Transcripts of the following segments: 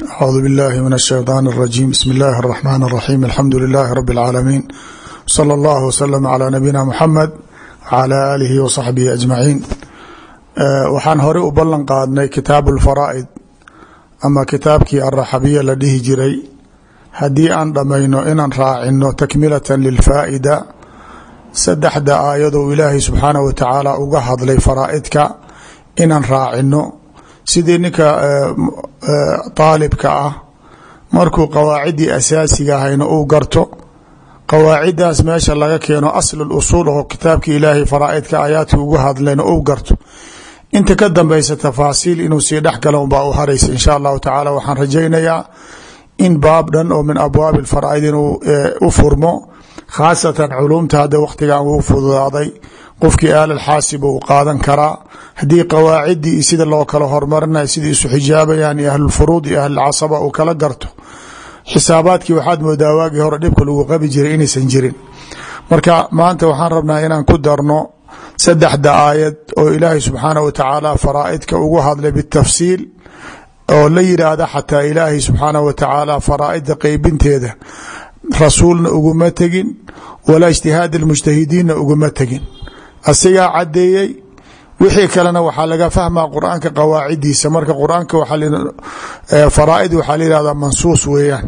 acuudu billahi min ashayطaan اrajim bismi اllahi الraxmaan الraxim alxamdu lilahi rabi اlcaalamiin slى اllah wslm clى nabiyina muxamed wclى aalihi wصaxbihi ajmaciin waxaan horey u ballan qaadnay kitaabu اlfaraa'id ama kitaabkii alraxabiya la dhihi jiray haddii aan dhammayno inaan raacino takmilatan lilfaa'ida saddexda aayadou ilaahay subxaanah wa tacaala uga hadlay faraa'idka inaan raacino sidii ninka daalibka ah markuu qawaaciddii asaasiga ahayna uu garto qawaaciddaas meesha laga keeno asl usuul oo kitaabkii ilaahay faraa'idka aayaadkii ugu hadlayna uu garto inta ka dambaysa tafaasiil inuu sii dhex galo unbaa u haraysa insha allahu tacaala waxaan rajaynayaa in baab dhan oo min abwaabi alfaraa'id inuu u furmo khaasatan culumta hadda wakhtigan wuu fududaaday qofkii aalal xaasib uu qaadan karaa haddii qawaaciddii iyo sida loo kala hormarinay sidai isu xijaabayaan iyo ahlulfuruud iyo ahlulcasaba uu kala garto xisaabaadkii waxaad moodaa waagii hore dhibka lagu qabi jiray inaysan jirin marka maanta waxaan rabnaa inaan ku darno saddexda aayad oo ilaahay subxaanah wa tacaala faraa'idka ugu hadlay bitafsiil oo la yidhaahda xataa ilaahay subxaanah wa tacaala faraa'idda qeybinteeda rasuulna uguma tegin walaa ijtihaad almujtahidiinna uguma tegin asigaa caddeeyey wixii kalena waxaa laga fahmaa qur-aanka qawaacidiisa marka qur-aanka faraaid waxaa la yihahdaa mansuus weeyaan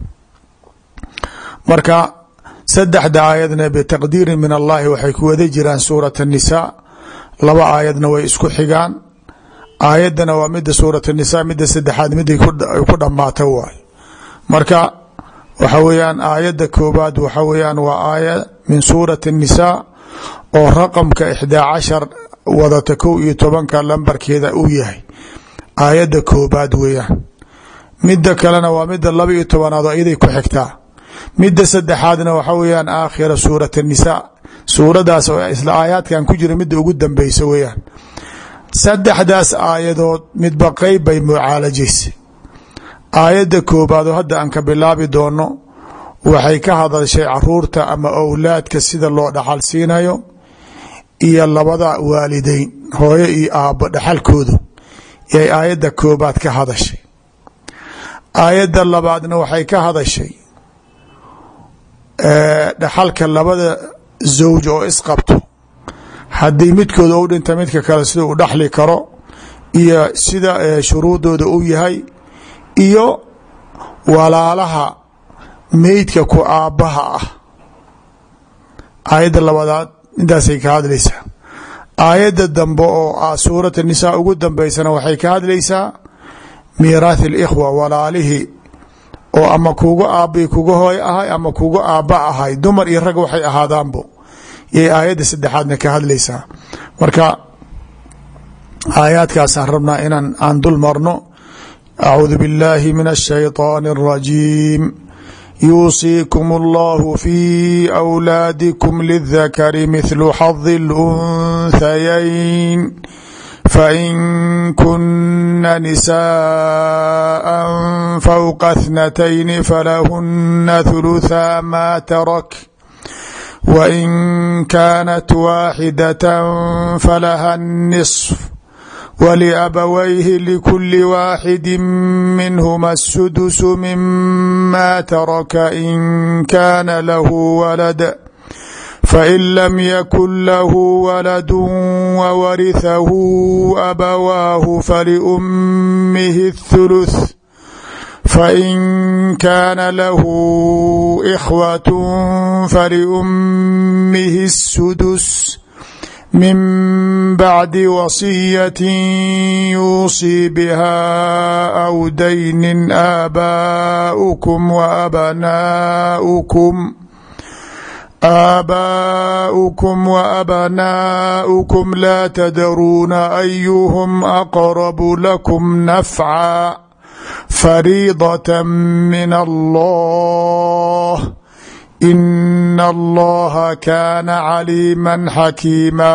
marka saddexda aayadna bitaqdiirin min allahi waxay ku wada jiraan suurat الnisaa laba aayadna way isku xigaan aayaddana waa mida suurat الnisaa mida saddexaad miday ku dhammaata waay marka waxa weeyaan aayadda koobaad waxa weeyaan waa aaya min suurati الnisaa oo raqamka ixdaa cashar wadata kow iyo tobanka lambarkeeda uu yahay aayadda koobaad weeyaan midda kalena waa midda laba iyo tobanaad oo iyaday ku xigtaa midda saddexaadna waxa weeyaan aakhira suurat الnisaa suuradaas oo isla aayaadkan ku jira midda ugu dambeysa weeyaan saddexdaas aayadood midba qeyb bay mucaalajaysa aayadda koobaad oo hadda aan ka bilaabi doono waxay ka hadashay caruurta ama owlaadka sida loo dhaxal siinayo iyo labada waalideyn hooyo iyo aabbo dhaxalkoodu yay aayadda koobaad ka hadashay aayadda labaadna waxay ka hadashay dhaxalka labada zawj oo isqabto haddii midkooda u dhinta midka kale sida uu dhaxli karo iyo sida shuruudooda u yahay iyo walaalaha meydka ku aabbaha ah aayadda labaadaad intaasay ka hadlaysaa aayadda dambe oo ah suurat nisaa ugu dambeysana waxay ka hadlaysaa miiraath alikhwa walaalihii oo ama kuga aabbai kuga hooy ahay ama kuga aabba ahay dumar iyo rag waxay ahaadaanbo yay aayadda saddexaadna ka hadlaysaa marka aayaadkaasaan rabnaa inaan aan dul marno acuudu biاllahi min الshayطaan الrajiim yuusiikum اllahu fi أwlaadikum lidakari mithlu xadi اlأnhayayn fain kuna nisaءa fawqa اthnatayn falahuna ثulutha ma tarak wain kaanat waaxidaة falaha الniصf wliabawayhi likuli waaxidi minhuma الsudus mima taraka in kaana lahu walad fain lam yakun lahu waladu wawarihahu abawaahu faliummihi الthuluث fain kaana lahu ikhwat faliummihi الsudus min bacdi wasiyaة yuusii biha aw dayni aabaؤukum waabnaؤukum aabaؤukum waabnaؤukum laa tadruuna ayuhm aqrabu lakum nafca fariidaة min allah in allaha kaana caliima xakiima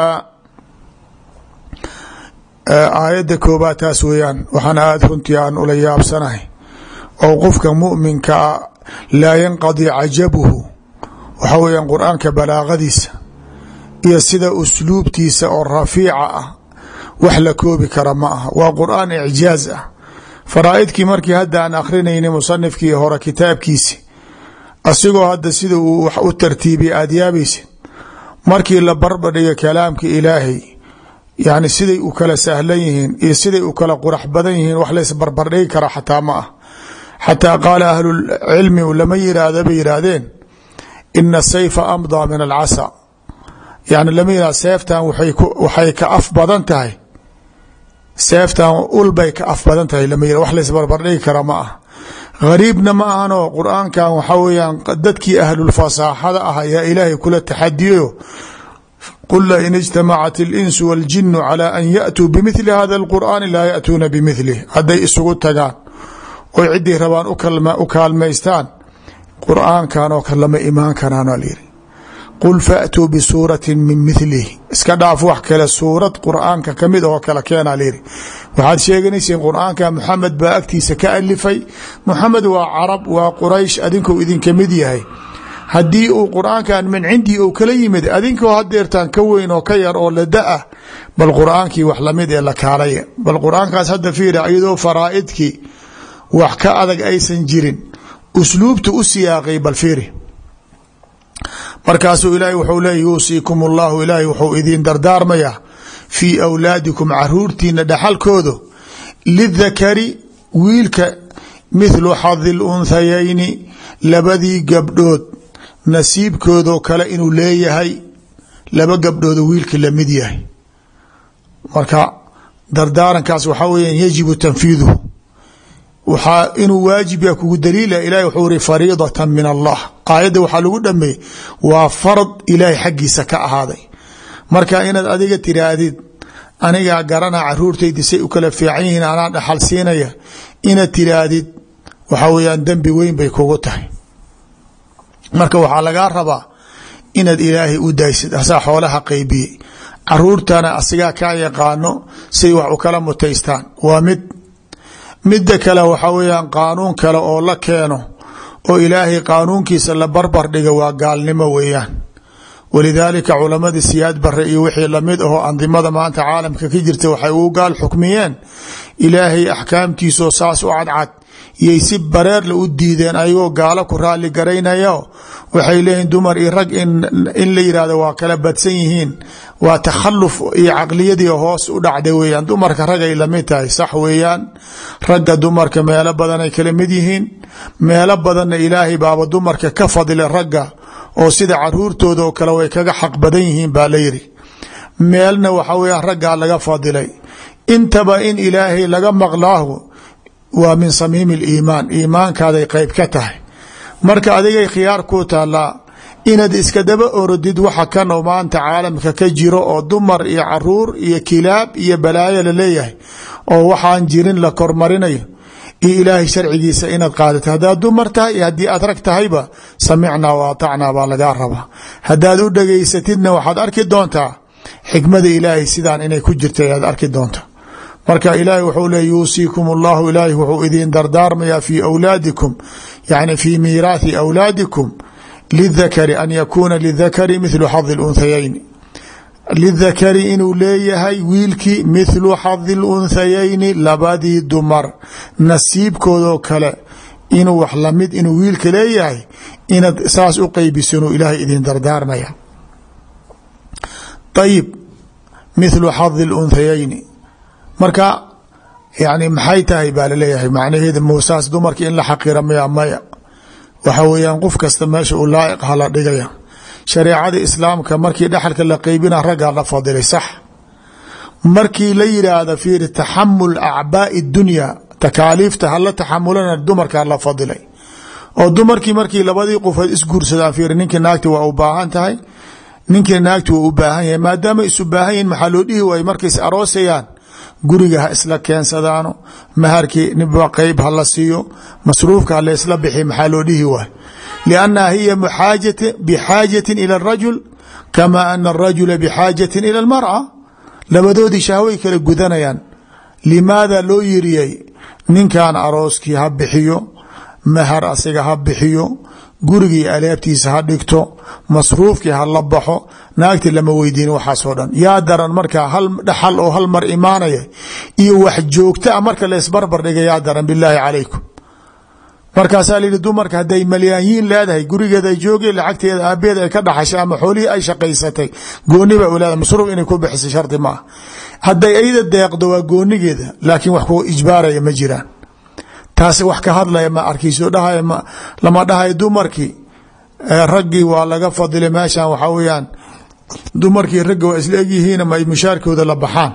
aayadda koobaad taas weeyaan waxaana aada runtii aan ula yaabsanahay oo qofka muminkaa laa yanqadi cajabuhu waxa weeyaan qur-aanka balaaqadiisa iyo sida usluubtiisa oo rafiica ah wax la koobi kara ma aha waa qur-aan icjaaz ah faraaidkii markii hadda aan akrinayni musanifkii hore kitaabkiisi asigoo hadda sida uu wax u tartiibiya aada yaabaysid markii la barbadhigo kalaamka ilaahay yani siday u kala sahlan yihiin iyo siday u kala qurax badan yihiin wax lays barbardhigi kara xataa ma ah xataa qaala ahlulcilmi lama yiraahdo bay yihaahdeen ina sayfa amdaa min alcasa yani lama yihahdo seeftan waxay ka af badan tahay seeftan ulbay ka af badan tahay lama yihahdo wax lays barbardhigi kara ma ah gariibna ma ahanoo qur-aankan waxaa weyaan dadkii ahlulfasaaxada ah ayaa ilaahay kula taxadiyayo qul lain ijtamacat اlinsu waاljinu calى an yaأtuu bimili hada اlqur'aani laa yaأtuuna bimilih hadday isugu tagaan oy ciddii rabaan u kaalmaystaan qur'aankan oo kale lama imaan karaana lyiri qul faatuu bisuurati min milih iska dhaaf wax kale suurad qur'aanka kamid oo kale keena lyiri waxaad sheeganayseen qur'aanka muxamed baa agtiisa ka alifay muxamed waa carab waa quraysh adinkuu idinka mid yahay haddii uu qur'aankan min cindii uu kala yimid adinkoo hadeertaan ka weyn oo ka yar oo lada-ah bal qur'aankii wax lamid ee la kaalaya bal qur'aankaas hadda fiira iyadoo faraa'idkii wax ka adag aysan jirin usluubta u siyaaqay bal fiiri markaasuu ilaahay wuxuu leeya yuusiikum allahu ilaahay wuxuu idiin dardaarmayaa fii awlaadikum caruurtiina dhaxalkooda lidakari wiilka mithlu xadi lunthayayni labadii gabdhood nasiibkoodoo kale inuu leeyahay laba gabdhooda wiilka lamid yahay marka dardaarankaas waxaa weya yajibu tanfiiduhu waxaa inuu waajib ya kugu daliila ilahi wuxuu iri fariidatan min allah aayadda waxaa lagu dhameeyey waa farad ilaahay xaggiisa ka ahaaday marka inaad adiga tiraahdid anigaa garana caruurtaydi say u kala fiican yihiin anaa dhaxal siinaya inaad tiraahdid waxaa weyaan dembi weyn bay kugu tahay marka waxaa lagaa rabaa inaad ilaahay u daysid asaa xoolaha qaybiyey caruurtana asigaa kaa yaqaano say wax u kala mutaystaan waa mid midda kale waxaa weyaan qaanuun kale oo la keeno oo ilaahay qaanuunkiisa la barbar dhiga waa gaalnimo weeyaan walidaalika culamadii siyaad bare iyo wixii lamid ahoo andimada maanta caalamka ka jirta waxay uu gaal xukmiyeen ilaahay axkaamtiisoo saas u cadcad yay si bareerla u diideen ayagoo gaalo ku raali garaynayo waxay leeyihin dumar iyo rag in la yihahdo waa kala badsan yihiin waa takhalluf iyo caqliyadii hoos u dhacday weeyaan dumarka ragay lamid tahay sax weeyaan ragga dumarka meelo badanay kala mid yihiin meelo badanna ilaahay baaba dumarka ka fadila ragga oo sida caruurtooda oo kale way kaga xaq badan yihiin baa la yidhi meelna waxa weyaan raggaa laga fadilay intaba in ilaahay laga maqlaahu waa min samiimi liimaan iimaankaaday qeyb ka tahay marka adigay khiyaar ku taalaa inaad iska daba orodid waxa kan oo maanta caalamka ka jiro oo dumar iyo caruur iyo kilaab iyo balaayo laleeyahay oo waxaan jirin la kormarinayo iyo ilaahay sharcigiisa inaad qaadato haddaad dumar tahay iyo haddii aad rag tahayba samicnaa wa atacnaa baa lagaa rabaa haddaad u dhegaysatidna waxaad arki doontaa xikmada ilaahay sidaan inay ku jirta ayaad arki doontaa marka ilaahay wuxuu leey yuusiikum allahu ilaahi wuxuu idiin dardaarmayaa fii awlaadikum yani fii miiraathi awlaadikum lidakari an yakuuna lidakari mithlu xadi lunthayayni lidakari inuu leeyahay wiilkii mithlu xadi lunthayayni labadii dumar nasiibkoodoo kale inuu wax lamid inuu wiilka leeyahay inaad saas u qeybisanuu ilaahay idin dardaarmaya ayib mithlu xadi lunthayayni marka yani maxay tahay baa laleeyahay macnaheeda muusaas dumarka in la xaqira maya maya waxa weeyaan qof kasta meesha uu laa'iq ha la dhigaya shareecada islaamka markii dhexalka la qeybina raggaa la fadilay sax markii la yidhaahda fiiri taxamul acbaa'i dunya takaaliifta hala taxamulana dumarkaa la fadilay oo dumarkii markii labadii qofood isguursadaan fiiri ninkii naagti waa u baahan tahay ninkii naagti waa u baahan yahay maadaama isu baahan yihin maxaa loo dhihi waayey markays aroosayaan guriga ha isla keensadaano maharkii niba qeyb ha la siiyo masruufka ha laysla bixi maxaa loo dhihi waay liannaha hiya bixaajatin ila arajul kama ana arajula bixaajatin ila almar'a labadoodii shahway kala gudanayaan limaada loo yiriyey ninkan arooskii ha bixiyo mahar asiga ha bixiyo gurigii alaabtiisa ha dhigto masruufkii ha la baxo naagti lama weydiin waxaasoo dhan yaa daran markaa hal dhaxal oo hal mar imaanaya iyo wax joogta a marka laysbarbar dhiga yaa daran bilaahi calaykum markaasaa layihi dumarka hadday malyaanyiin leedahay gurigeeda ay joogeen lacagteeda aabeeda ay ka dhaxashay ama xoolihii ay shaqaysatay gooniba leedahay masruuf inay ku bixisay shardi ma ah hadday ayada deeqdo waa goonigeeda laakiin wax ku ijbaaraya ma jiraan taasi wax ka hadlaya ma arkayso dhahay lama dhahayo dumarkii raggii waa laga fadilay meeshan waxaa weyaan dumarkii ragga waa isla egyihiin ma ay mushaarkooda la baxaan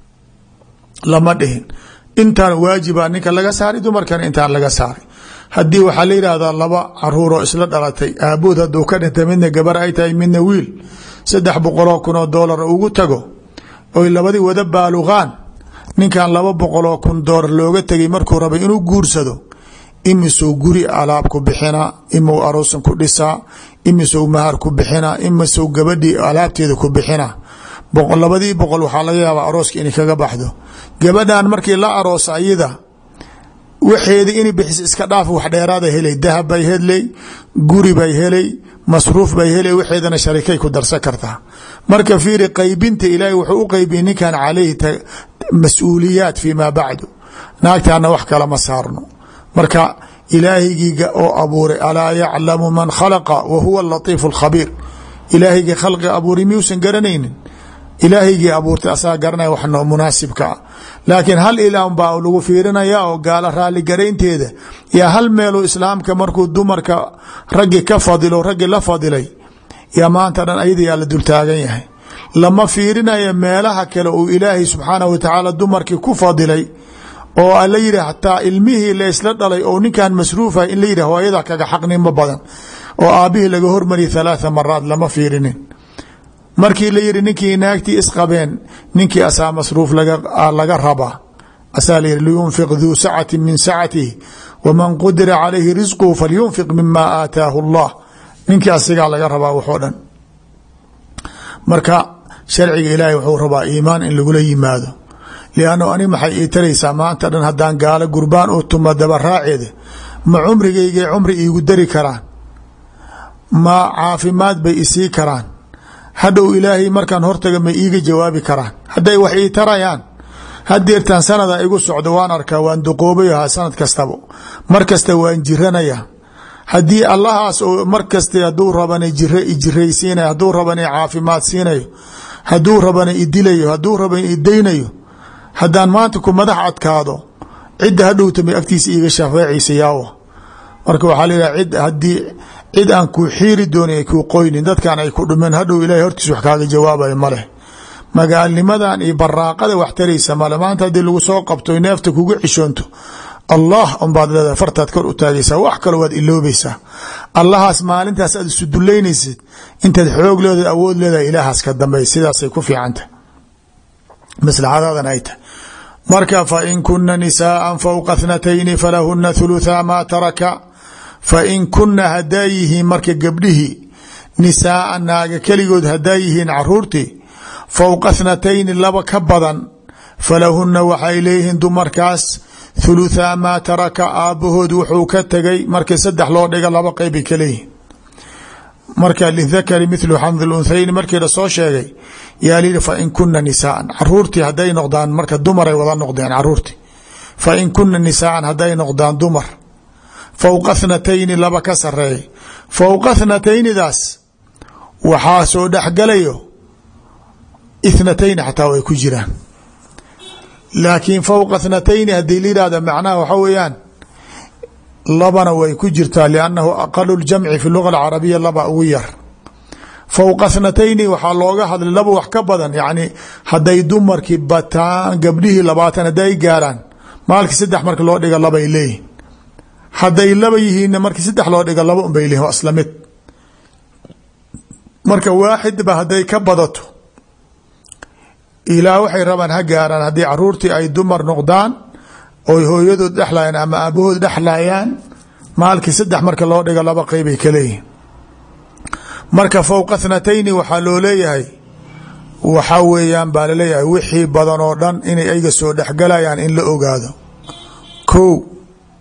lama dhihin intaan waajiba ninka laga saaray dumarkana intaan laga saaray haddii waxaa la yidhaahdaa laba caruuroo isla dhalatay aabood hadduu ka dhintay midna gabar ay tahay midna wiil saddex boqoloo kun oo doolar ugu tago oy labadii wada baaluqaan ninkan laba boqoloo kun doolar looga tegay markuu rabay inuu guursado imisou guri alaab ku bixinaa imou aroosan ku dhisaa imisou mahar ku bixinaa imisou gabadhii alaabteeda ku bixinaa labadii boqol waxaa laga yaabaa arooska inay kaga baxdo gabadhan markii la aroosa ayada waxeeda inay bixis iska dhaaf wax dheeraada helay dahab bay helay guri bay helay masruuf bay helay waxeedana sharikay ku darsan kartaa marka fiiri qaybinta ilaahay wuxuu u qaybiyey ninkan caleyhi mas-uuliyaat fii maa bacdu naagtaana wax kala ma saarno marka ilaahaygiiga oo abuuray alaa yaclamu man khalaqa wa huwa alatiifu alkhabiir ilaahayga khalqiga abuuray miyuusan garanaynin ilaahaygii abuurtay asaga garanaya wax munaasibka ah laakiin hal ilaah baa lagu fiirinaya oo gaalo raaligaraynteeda yaa hal meeluu islaamka markuu dumarka raggi ka fadilo raggi la fadilay yaa maanta dhan ayada yaa la dultaagan yahay lama fiirinayo meelaha kale uu ilaahay subxaanah wa tacaala dumarkii ku fadilay oo ala yidhi hataa ilmihii laysla dhalay oo ninkan masruufa in la yidhi hooyada kaga xaqnimo badan oo aabbihii laga hormariyay halaatha maraad lama fiirinin markii la yihi ninkii naagtii isqabeen ninkii asaa masruuf laga rabaa asaa la yihi liyunfiq duu sacati min sacatihi waman qudira calayhi risquhu falyunfiq mima aataahu allah ninkii asigaa laga rabaa waxoo dhan marka sharciga ilaahay wuxuu rabaa iimaan in lagula yimaado liannu ani maxay ii taraysaa maanta dhan haddaan gaalo gurbaan oo tuma daba raaceeda ma cumrigaygay cumri iigu dari karaan ma caafimaad bay isii karaan hadhow ilaahay markaan hortaga may iiga jawaabi karaan hadday wax ii tarayaan hadeertaan sanada igu socdo waan arkaa waan duqoobayahaa sanad kastaba mar kasta waan jiranaya haddii allahaas oo mar kasta haduu rabana jira ijiraysiinayo haduu rabana caafimaad siinayo haduu rabana idilayo haduu rabana idaynayo haddaan maanta ku madax adkaado cidda hadhowta may agtiisa iiga shafeecaysa yaawa marka waxaa layihaha cid haddii cid aan kuu xiiri doonin ay kuu qoynin dadkan ay ku dhumeen hadhow ilahay hortiis wax kaaga jawaabayo maleh magaalnimadan iyo baraaqada wax taraysa male maanta haddii lagu soo qabto neefta kuga cishoonto allah unbaad leedahay fartaad kor u taagaysaa wax kalo waad iloobaysaa allahaas maalintaas aad isu dullaynaysid intaad xoog leedahay awood leedahay ilaahaas ka dambeey sidaasay ku fiicantah maslaxadadan ay tahay marka fain kuna nisaaa fowqa thnatayni falahuna thuluthaa maa taraka fain kuna hadaa yihiin marka gabdhihii nisaaa naaga keligood hadaa yihiin caruurtii fowqa thnatayni laba ka badan falahuna waxay leeyihiin dumarkaas thuluthaa maa taraka aabbahood wuxuu ka tegay markii saddex loo dhiga laba qeybay ka leeyihiin marka lidakari mithlu xamdi lunthayni markii lasoo sheegay yaa layihi fain kuna nisaaan caruurtii haday noqdaan marka dumaray wada noqdeen caruurtii fain kuna nisaaan haday noqdaan dumar fowqa thnatayni laba ka sareeya fowqa thnataynidaas waxaa soo dhexgalayo ithnatayni xataa way ku jiraan laakiin fowqa thnatayni haddii la yihahda macnaha waxa weeyaan labana way ku jirtaa liannahu aqalu ljamci fi luga alcarabiya laba ugu yar fowqa thnatayni waxaa looga hadlay laba wax ka badan yacni hadday dumarkii bataan gabdhihii labaatan hadday gaaraan maalkii saddex marka loo dhiga labay leeyihin hadday laba yihiinna markii saddex loo dhiga laba unbay leeyihin waa isla mid marka waaxidba hadday ka badato ilaa waxay rabaan ha gaaraan haddii caruurtii ay dumar noqdaan oy hooyadood dhexlayaan ama aabahood dhexlayaan maalkii saddex marka loo dhigo laba qeybay ka leeyihin marka fowqa thnatayni waxaa loo leeyahay waxaa weeyaan baa laleeyahay wixii badan oo dhan inay ayga soo dhexgalayaan in la ogaado ko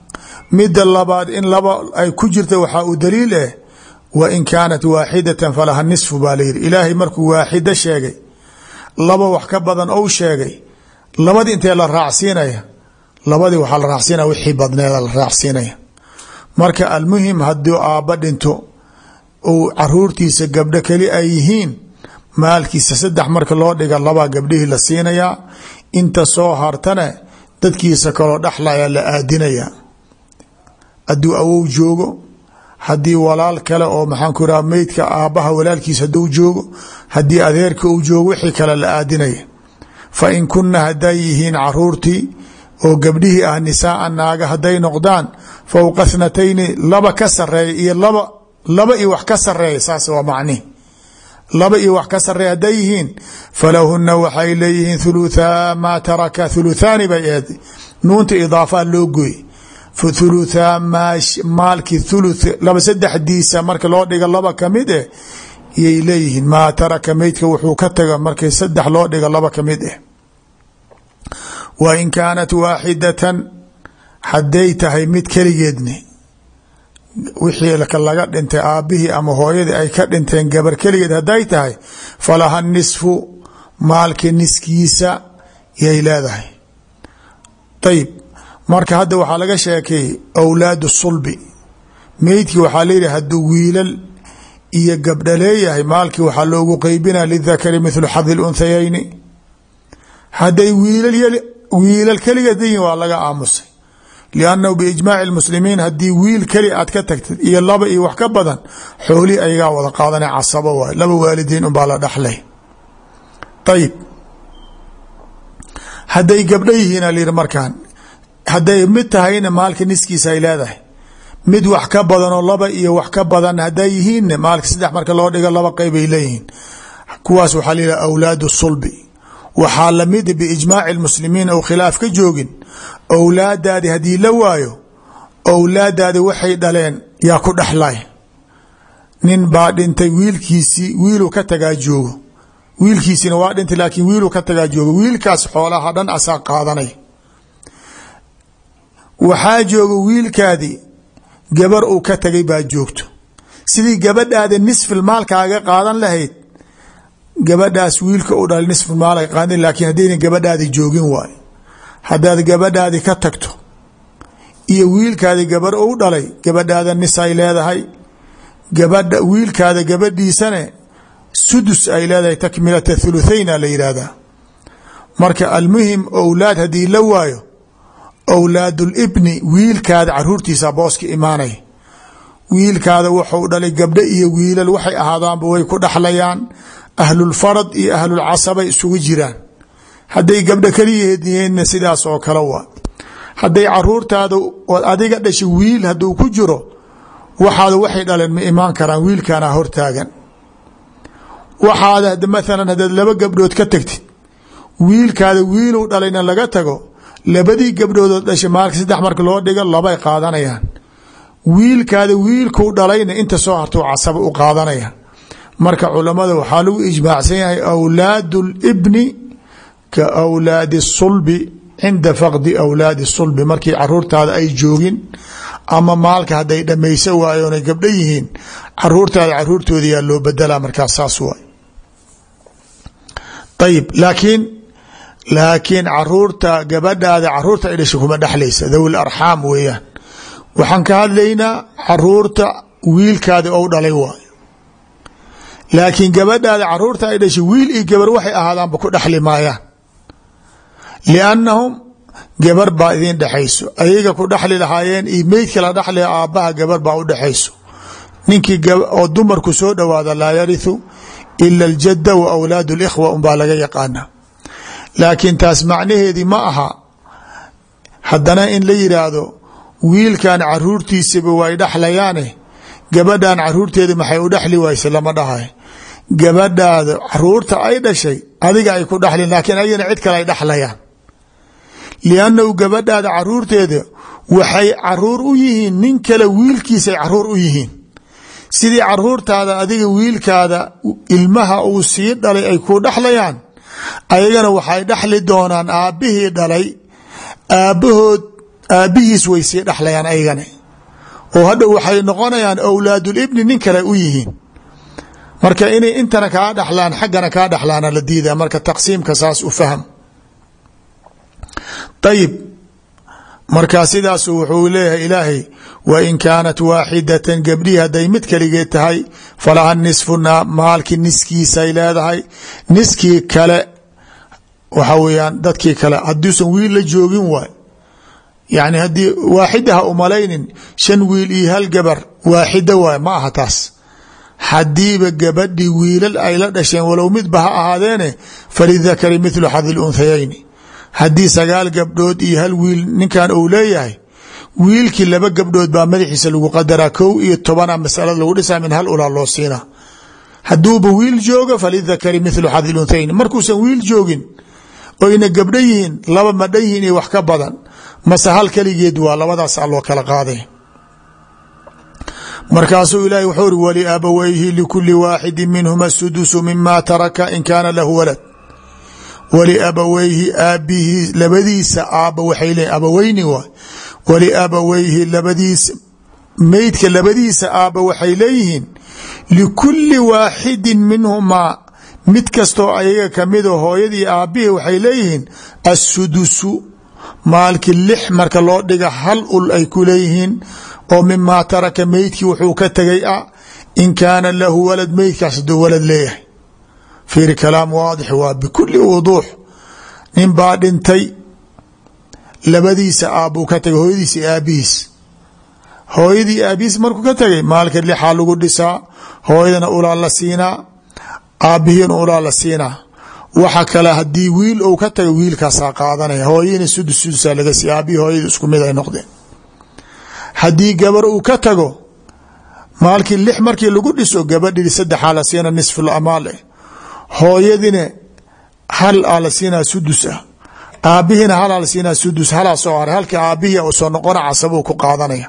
mida labaad in laba ay ku jirta waxaa u daliil eh wa in kaanat waaxidatan falaha nisfu baa layidhi ilaahay markuu waaxida sheegay laba wax ka badan ou sheegay labadii intee la raacsiinaya labadii waxaa la raacsiinaya wixii badneeda la raacsiinaya marka almuhim hadduu aabba dhinto uu caruurtiisa gabdho keli ay yihiin maalkiisa saddex marka loo dhiga labaa gabdhihii la siinayaa inta soo hartana dadkiisa kaloo dhexlaya la aadinaya hadduu awow joogo haddii walaal kale oo maxaanku iraha meydka aabbaha walaalkiisa hadduu joogo haddii adeerka uu joogo wixii kale la aadinaya fa in kunna hadday yihiin caruurtii oo gabdhihii ah nisaaan naaga hadday noqdaan fowqa thnatayni laba ka sareeya iyo laba laba iyo wax ka sareeya saas waa macnihi laba iyo wax ka sareeya hadday yihiin falahuna waxay leeyihiin thuluthaa maa taraka thuluthaani bay ahayd nuunta idaafaa loo gooy thuluthaa maalkii thuluth laba saddexdiisa marka loo dhiga laba kamid eh yay leeyihiin maa taraka meydka wuxuu ka taga markii saddex loo dhiga laba kamid eh wa in kaanat waaxidatan hadday tahay mid keligeedni wixii laga dhintay aabbihii ama hooyadii ay ka dhinteen gabar keligeed hadday tahay falaha nisfu maalka niskiisa yay leedahay ayib marka hadda waxaa laga sheekeeyey awlaadu sulbi meydkii waxaa leeyihi hadduu wiilal iyo gabdha leeyahay maalkii waxaa loogu qeybina lidakari mithlu xadi lunthayayni hadday wiilal wiilal keligeed yihin waa laga aamusay liannahu biijmaaci lmuslimiin haddii wiil keli aad ka tagtid iyo laba iyo wax ka badan xoolihii ayagaa wada qaadana casabo waay laba waalidiin unbaa la dhaxlay ayib hadday gabdho yihiin alayidhi markaan hadday mid tahayna maalka niskiisa ay leedahay mid wax ka badanoo laba iyo wax ka badan hadday yihiinna maalka saddex marka loo dhigo laba qeybay leeyihiin kuwaas waxaa la yidhaha awlaadu sulbi waxaa lamida biijmaaci lmuslimiin ou khilaaf ka joogin owlaadaadi haddii la waayo owlaadaadi waxay dhaleen yaa ku dhexlay nin baa dhintay wiilkiisii wiiluu ka tagaa joogo wiilkiisina waa dhintay laakiin wiiluu ka tagaa joogo wiilkaas xoolaha dhan asaa qaadanay waxaa jooga wiilkaadii gabar uu ka tagay baa joogto sidii gabadhaadi nisfil maalkaaga qaadan lahayd gabadhaas wiilka u dhalay nisfil maal ay qaadan laakiin haddayna gabadhaadi joogin waay haddaad gabadhaadi ka tagto iyo wiilkaadi gabar u dhalay gabadhaada nis ay leedahay gabadha wiilkaada gabadhiisane sudus ay leedahay takmilata thuluthayna la yidhaahdaa marka almuhim owlaad haddii la waayo owlaadulibni wiilkaada caruurtiisa booska imaanay wiilkaada wuxuu dhalay gabdho iyo wiilal waxay ahaadaanba way ku dhaxlayaan ahlulfarad iyo ahlulcasabay isugu jiraan hadday gabdho keliyaheed yihiinna sidaas oo kale waa hadday caruurtaada ood adiga dhashay wiil hadduu ku jiro waxaada waxay dhaleen ma imaan karaan wiilkaana hortaagan waxaada maalan haddaad laba gabdhood ka tagtid wiilkaada wiiluu dhalayna laga tago labadii gabdhoodood dhashay maalka saddex marka loo dhigo labay qaadanayaan wiilkaada wiilkuu dhalayna inta soo hartuu casaba u qaadanaya marka culamada waxaa lagu ijmaacsan yahay awlaadu libni ka awlaadi sulbi cinda faqdi awlaadi sulbi markii caruurtaada ay joogin ama maalka hadday dhamayso waayoonay gabdho yihiin caruurtaada caruurtooda yaa loo bedelaa markaas saas waay ayib laakiin laakiin caruurta gabadhaada caruurta ay dhashay kuma dhexlaysa dawi arxaam weeyaan waxaan ka hadlaynaa caruurta wiilkaada ou dhalay waay laakiin gabadhaada caruurta ay dhashay wiil iyo gabar waxay ahaadaanba ku dhexli maayaan liannahum gabar baa idin dhexayso ayaga ku dhexli lahaayeen iyo meydka la dhexlaya aabbaha gabar baa u dhexayso ninkii oo dumarku soo dhowaada laa yarithu ila aljadda wa awlaad اlikhwa unbaa laga yaqaana laakiin taas macnaheedii ma aha haddana in la yidhaahdo wiilkan caruurtiisaba way dhexlayaane gabadhan caruurteeda maxay u dhexli wayse lama dhahay gabadhaada caruurta ay dhashay adiga ay ku dhexlin laakiin ayana cid kale ay dhexlayaan liannahu gabadhaada caruurteeda waxay caruur u yihiin nin kale wiilkiisay caruur u yihiin sidii caruurtaada adiga wiilkaada ilmaha uu sii dhalay ay ku dhexlayaan ayagana waxay dhexli doonaan aabbihii dhalay aabbahood aabbihiis way sii dhexlayaan aygane oo hadhow waxay noqonayaan awlaadulibni nin kale u yihiin marka inay intana kaa dhexlaan xaggana kaa dhexlaana la diida marka taqsiimka saas u fahm ayib markaa sidaasu wuxuu leeyahay ilaahay wain kaanat waaxidatan gabdhihii hadday mid keligeed tahay falaha nisfu maalkii niskiisay leedahay niskii kale waxa weyaan dadkii kale hadduusan wiil la joogin waay yani haddii waaxida ha umalaynin shan wiil iyo hal gabar waaxida waay ma aha taas hadiiba gabadhii wiilal ay la dhasheen walow midba ha ahaadeene falidakari mithlu xadi lunthayayni haddii sagaal gabdhood iyo hal wiil ninkan uu leeyahay wiilkii laba gabdhood baa madaxiisa lagu qadaraa kow iyo tobana masalada lagu dhisaa min hal ulaa loo siinaa hadduuba wiil jooga falidakari mithlu xadi lunthayni markuusan wiil joogin oyna gabdho yihiin laba madhan yihiin iyo wax ka badan mase hal keligeed waa labadaasaa loo kala qaaday markaasuu ilaahay wuxuu uri waliabawayhi likuli waaxidi minhuma sudusu mima taraka in kaana lahu walad waliabawayhi aabihii labadiisa aabba waxay leeyiin abaweyni waay waliabawayhi labadiisa meydka labadiisa aabba waxay leeyihiin likuli waaxidin minhumaa mid kastoo ayaga kamida hooyadii aabbihii waxay leeyihiin assudusu maalkii lix marka loo dhiga hal ul ay ku leeyihiin oo mimaa taraka meydkii wuxuu ka tegay ah in kaana lahu walad meydkaas haduu walad leeyahay fiiri kalaam waadix waa bikuli wuduux nin baa dhintay labadiisa aabbuu ka tegay hooyadiisa iyo aabihiis hooyadii aabihiis markuu ka tegay maalka lixaa lagu dhisaa hooyadana ulaa la siinaa aabbihiina ulaa la siinaa waxa kale hadii wiil ou ka tago wiilkaasaa qaadanaya hooyadiina sudus sudusaa laga siiy aabbihi hooyadii isku mid ay noqdeen haddii gabar uu ka tago maalkii lix markii lagu dhiso gabadhii saddexaa la siina nisful amaal eh hooyadina hal aa la siinaa sudus ah aabbihiina halaa la siinaa sudus halaa soo haray halkii aabbihii u soo noqona casabuu ku qaadanaya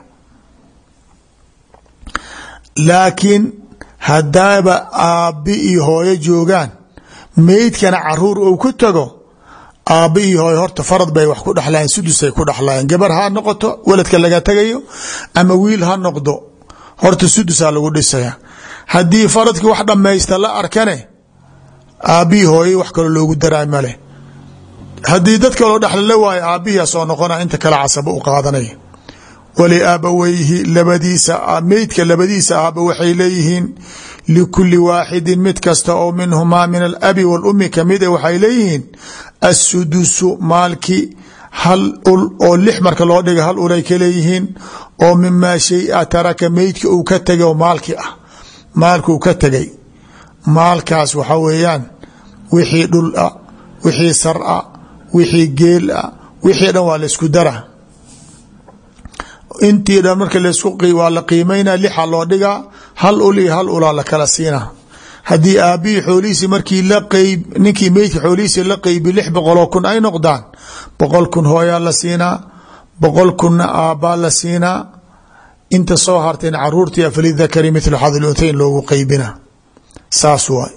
laakiin haddaaba aabbi iyo hooyo joogaan meydkana caruur ou ku tago aabba iyo hooyo horta farad bay wax ku dhexlaayeen sudusay ku dhexlaayeen gabar ha noqoto waladka laga tagayo ama wiil ha noqdo horta sudusaa lagu dhisaya haddii faradkii wax dhammaysta la arkane aabbihii hooyay wax kaloo loogu daraa male haddii dad kaloo dhexla la waayo aabbihiia soo noqona inta kale casabo u qaadanaya waliaabaweyhi labadiisa meydka labadiisa aaba waxay leeyihiin likuli waaxidin mid kasta oo minhumaa min alabi walummi kamida waxay leeyihiin assudusu maalki hal ul oo lix marka loo dhiga hal ulay ka leeyihiin oo mimaa shay-a taraka meydka uu ka tegay oo maalki ah maalkuu ka tegay maalkaas waxa weeyaan wixii dhul ah wixii sar ah wixii geel ah wixii dhan waa laysku dara intii dhan marka waa la qiimayna lixa loo dhigaa hal ul iyo hal ulaa la kala siina haddii aabbihii xoolihiisi markii la qeyb ninkii meydka xoolihiisi la qeybi lix boqoloo kun ay noqdaan boqol kun hooyaa la siinaa boqol kunna aabbaa la siinaa inta soo harteen caruurtii falidakari mithlu xadi luntayn loogu qeybina saas waay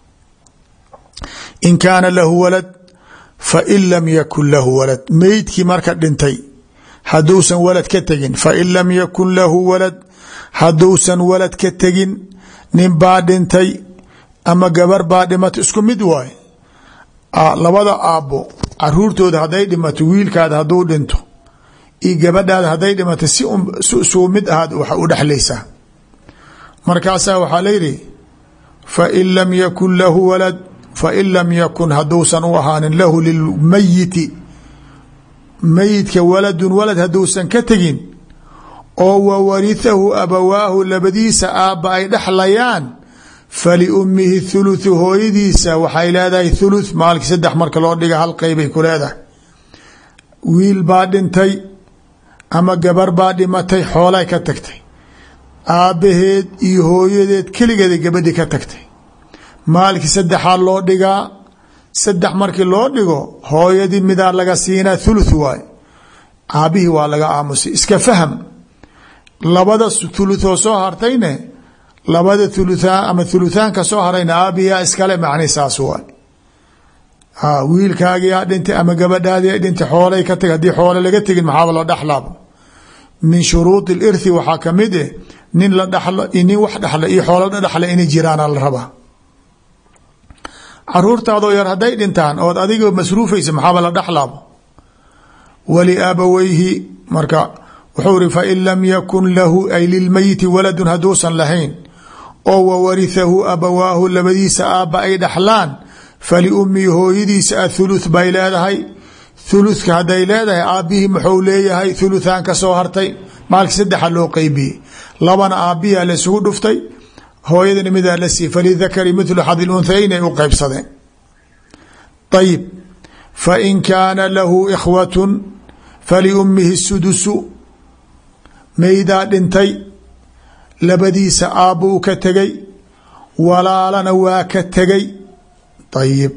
in kaana lahu walad fain lam yakun lahu walad meydkii marka dhintay hadduusan walad ka tegin fain lam yakun lahu walad hadduusan walad ka tegin nin baa dhintay ama gabar baa dhimato isku mid waay labada aabbo caruurtooda hadday dhimato wiilkaada hadduu dhinto iyo gabadhaada hadday dhimato si suu mid ahaad wax u dhexlaysaa markaasaa waxaa layidhi fain lam yakun lahu walad fain lam yakun hadduusan u ahaanin lahu lilmayiti mayidka waladun walad hadduusan ka tegin oo wa warihahu abawaahu labadiisa aabba ay dhexlayaan faliummihi thuluthu hooyadiisa waxay leedahay thuluth maalkii saddex marka loo dhiga hal qeybay ku leedahay wiil baa dhintay ama gabar baa dhimatay xoolay ka tagtay aabbaheed iyo hooyadeed keligeeda gabadhii ka tagtay maalkii saddexaa loo dhigaa saddex markii loo dhigo hooyadii midaa laga siinaa thuluth waay aabbihii waa laga aamusay iska faham labada thuluthoo soo hartayne labada thuluthaan ama thuluthaanka soo harayna aabbihiyaa iskale macni saas waay wiilkaagiyaa dhintay ama gabadhaadiya dhintay xoolay ka tag haddii xoole laga tegin maxaaba la dhexlaabo min shuruudi lirthi waxaa kamid eh nin la dhalo nin wax dhexla iyo xoolo la dhexla inay jiraana la rabaa caruurtaadoo yar hadday dhintaan ood adiga masruufaysa maxaaba la dhexlaabo waliaabaweyhi marka wuxuu iri fain lam yakun lahu ay lilmeyiti waladun hadduusan lahayn oo wawarihahu abawaahu labadiisa aabba ay dhaxlaan faliummihi hooyadiisa athuluth bay leedahay thuluthka hadday leedahay aabbihii muxuu leeyahay thuluthaan ka soo hartay maalki saddexa loo qeybiyey labana aabbihiaa la isugu dhuftay hooyadana midaa la siiyey falidakari mithlu xadi lunhayayn ay u qeybsadeen ayib fain kaana lahu ikhwatun faliummihi sudusu maydaa dhintay labadiisa aabba uu ka tegay walaalana waa ka tegay ayib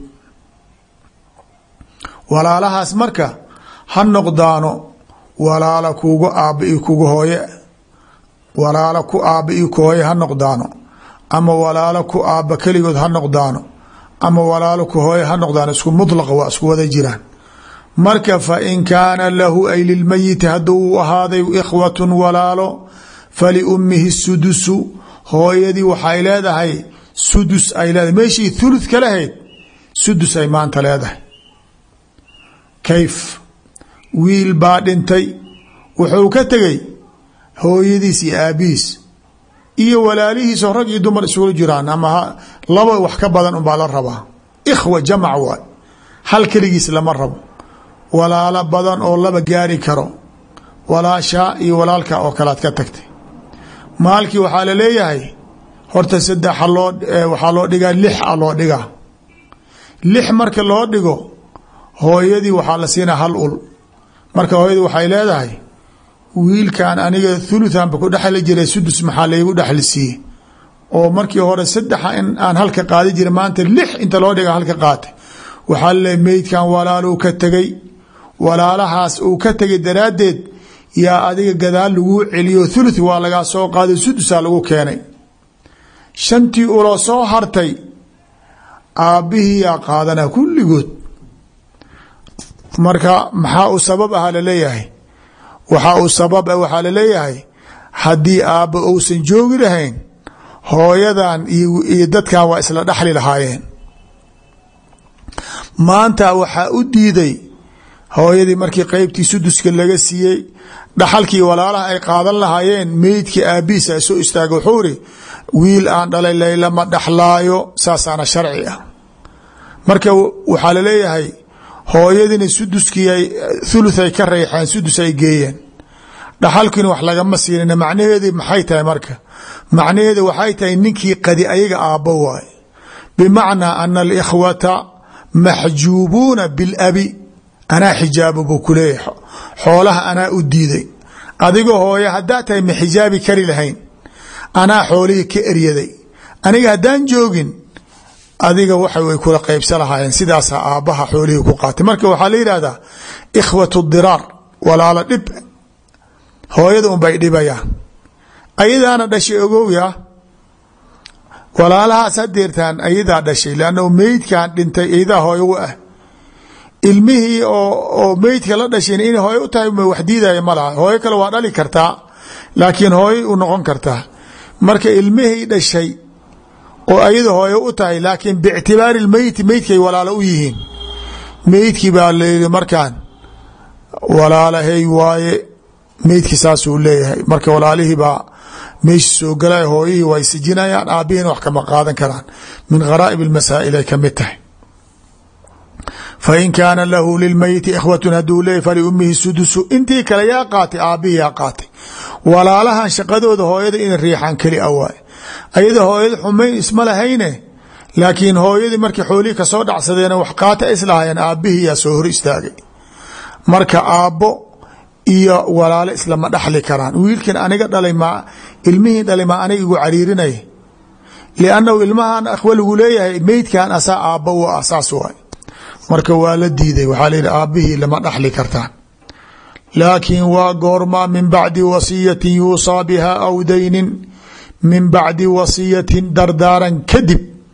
walaalahaas marka ha noqdaano walaala kugu aabba iyo kugu hooye walaalo ku aabba iyo ku hooye ha noqdaano ama walaalo ku aabba keligood ha noqdaano ama walaalo ku hooye ha noqdaano isku mudlaqa waa isku wada jiraan marka fain kaana lahu ay lilmeyiti hadduu u ahaaday ikhwatun walaalo faliummihi sudusu hooyadii waxay leedahay sudus ay leedahay meeshii thuluth ka lahayd sudus ay maanta leedahay kayf wiil baa dhintay wuxuu ka tegey hooyadiis iyo aabihiis iyo walaalihiisoo rag iyo dumar isugu jiraan ama laba wax ka badan unbaa la rabaa ikhwa jamac waay hal keligiis lama rabo walaalo badan oo laba gaari karo walaashaa iyo walaalka oo kalead ka tagtay maalkii waxaa la leeyahay horta saddexa loo waxaa loo dhigaa lix a loo dhigaa lix marka loo dhigo hooyadii waxaa la siinaa hal ul marka hooyadii waxay leedahay wiilkan aniga thuluthanba ku dhexli jiray sudus maxaa laygu dhexli siiye oo markii hore saddexa in aan halka qaadi jira maanta lix inta loo dhiga halka qaatay waxaa laleeyahy meydkan walaaluu ka tegay walaalahaas uu ka tegay daraaddeed yaa adiga gadaal laguu celiyo thuluth waa lagaa soo qaaday sudusaa lagu keenay shantii uloo soo hartay aabbihii yaa qaadanaa kulligood marka maxaa u sabab aha laleeyahay waxaa uu sabab ah waxaa laleeyahay haddii aabba uusan joogi lahayn hooyadan iyo dadkan waa isla dhaxli lahaayeen maanta waxaa u diiday hooyadii markii qeybtii suduska laga siiyey dhaxalkii walaalaha ay qaadan lahaayeen meydkii aabihiisa soo istaaga wuxuu iri wiil aan dhalay laylama dhaxlaayo saasaana sharci ah marka waxaa laleeyahay hooyadiina suduskii ay thuluth ay ka reexeen sudus ay geeyeen dhaxalkiina wax lagama siinin macnaheedi maxay tahay marka macnaheedi waxay tahay ninkii qadi ayaga aabbo waay bimacnaa ana alikhwata maxjuubuuna bilabi anaa xijaabo buu ku leeyahay xoolaha anaa u diiday adiga hooye haddaa tahay ma xijaabi kari lahayn anaa xoolihii ka eryaday aniga haddaan joogin adiga waxa way kula qaybsa lahaayeen sidaasa aabbaha xoolihii ku qaatay marka waxaa la yidhahdaa ikhwatu diraar walaalo dhib hooyada unbay dhibayaan ayadaana dhashay ogowya walaalahaas hadeertaan ayadaa dhashay lannahu meydkan dhintay ayadaa hooyo u ah ilmihii oo meydka la dhashayn in hooyo u tahay wax diidaya ma laha hooyo kale waa dhali kartaa laakiin hooyo u noqon kartaa marka ilmihii dhashay oo ayada hooyo u tahay laakiin biictibaari lmeyti meydkay walaalo u yihiin meydkii baa layidhi markaan walaalahay waaye meydkii saasuu leeyahay marka walaalihii baa meesha soo galay hooyihii way sijinayaan aabbihiina wax kama qaadan karaan min kharaa'ib almasaa'il ay ka mid tahay fain kaana lahu lilmeyiti ikhwatun hadduu leeyay faliummihi sudusu intii kale yaa qaatay aabbihii yaa qaatay walaalahan shaqadooda hooyada ina riixaan keli a waay ayada hooyada xumayn isma lahayne laakiin hooyadii markii xoolihii kasoo dhacsadeen wax qaata islahaayeen aabbihii yaa soo hor istaagay marka aabbo iyo walaalo islama dhaxli karaan wiilkan aniga dhalay ma ilmihii dhalay ma aniga igu cariirinay liannahu ilmahan akhwa lagu leeyahay meydkan asaa aabbo u ah saas waay marka waa la diiday waxaa la yidhi aabbihii lama dhaxli kartaan laakiin waa goormaa min bacdi wasiyatin yuusaa biha aw daynin min bacdi wasiyatin dardaaran kadib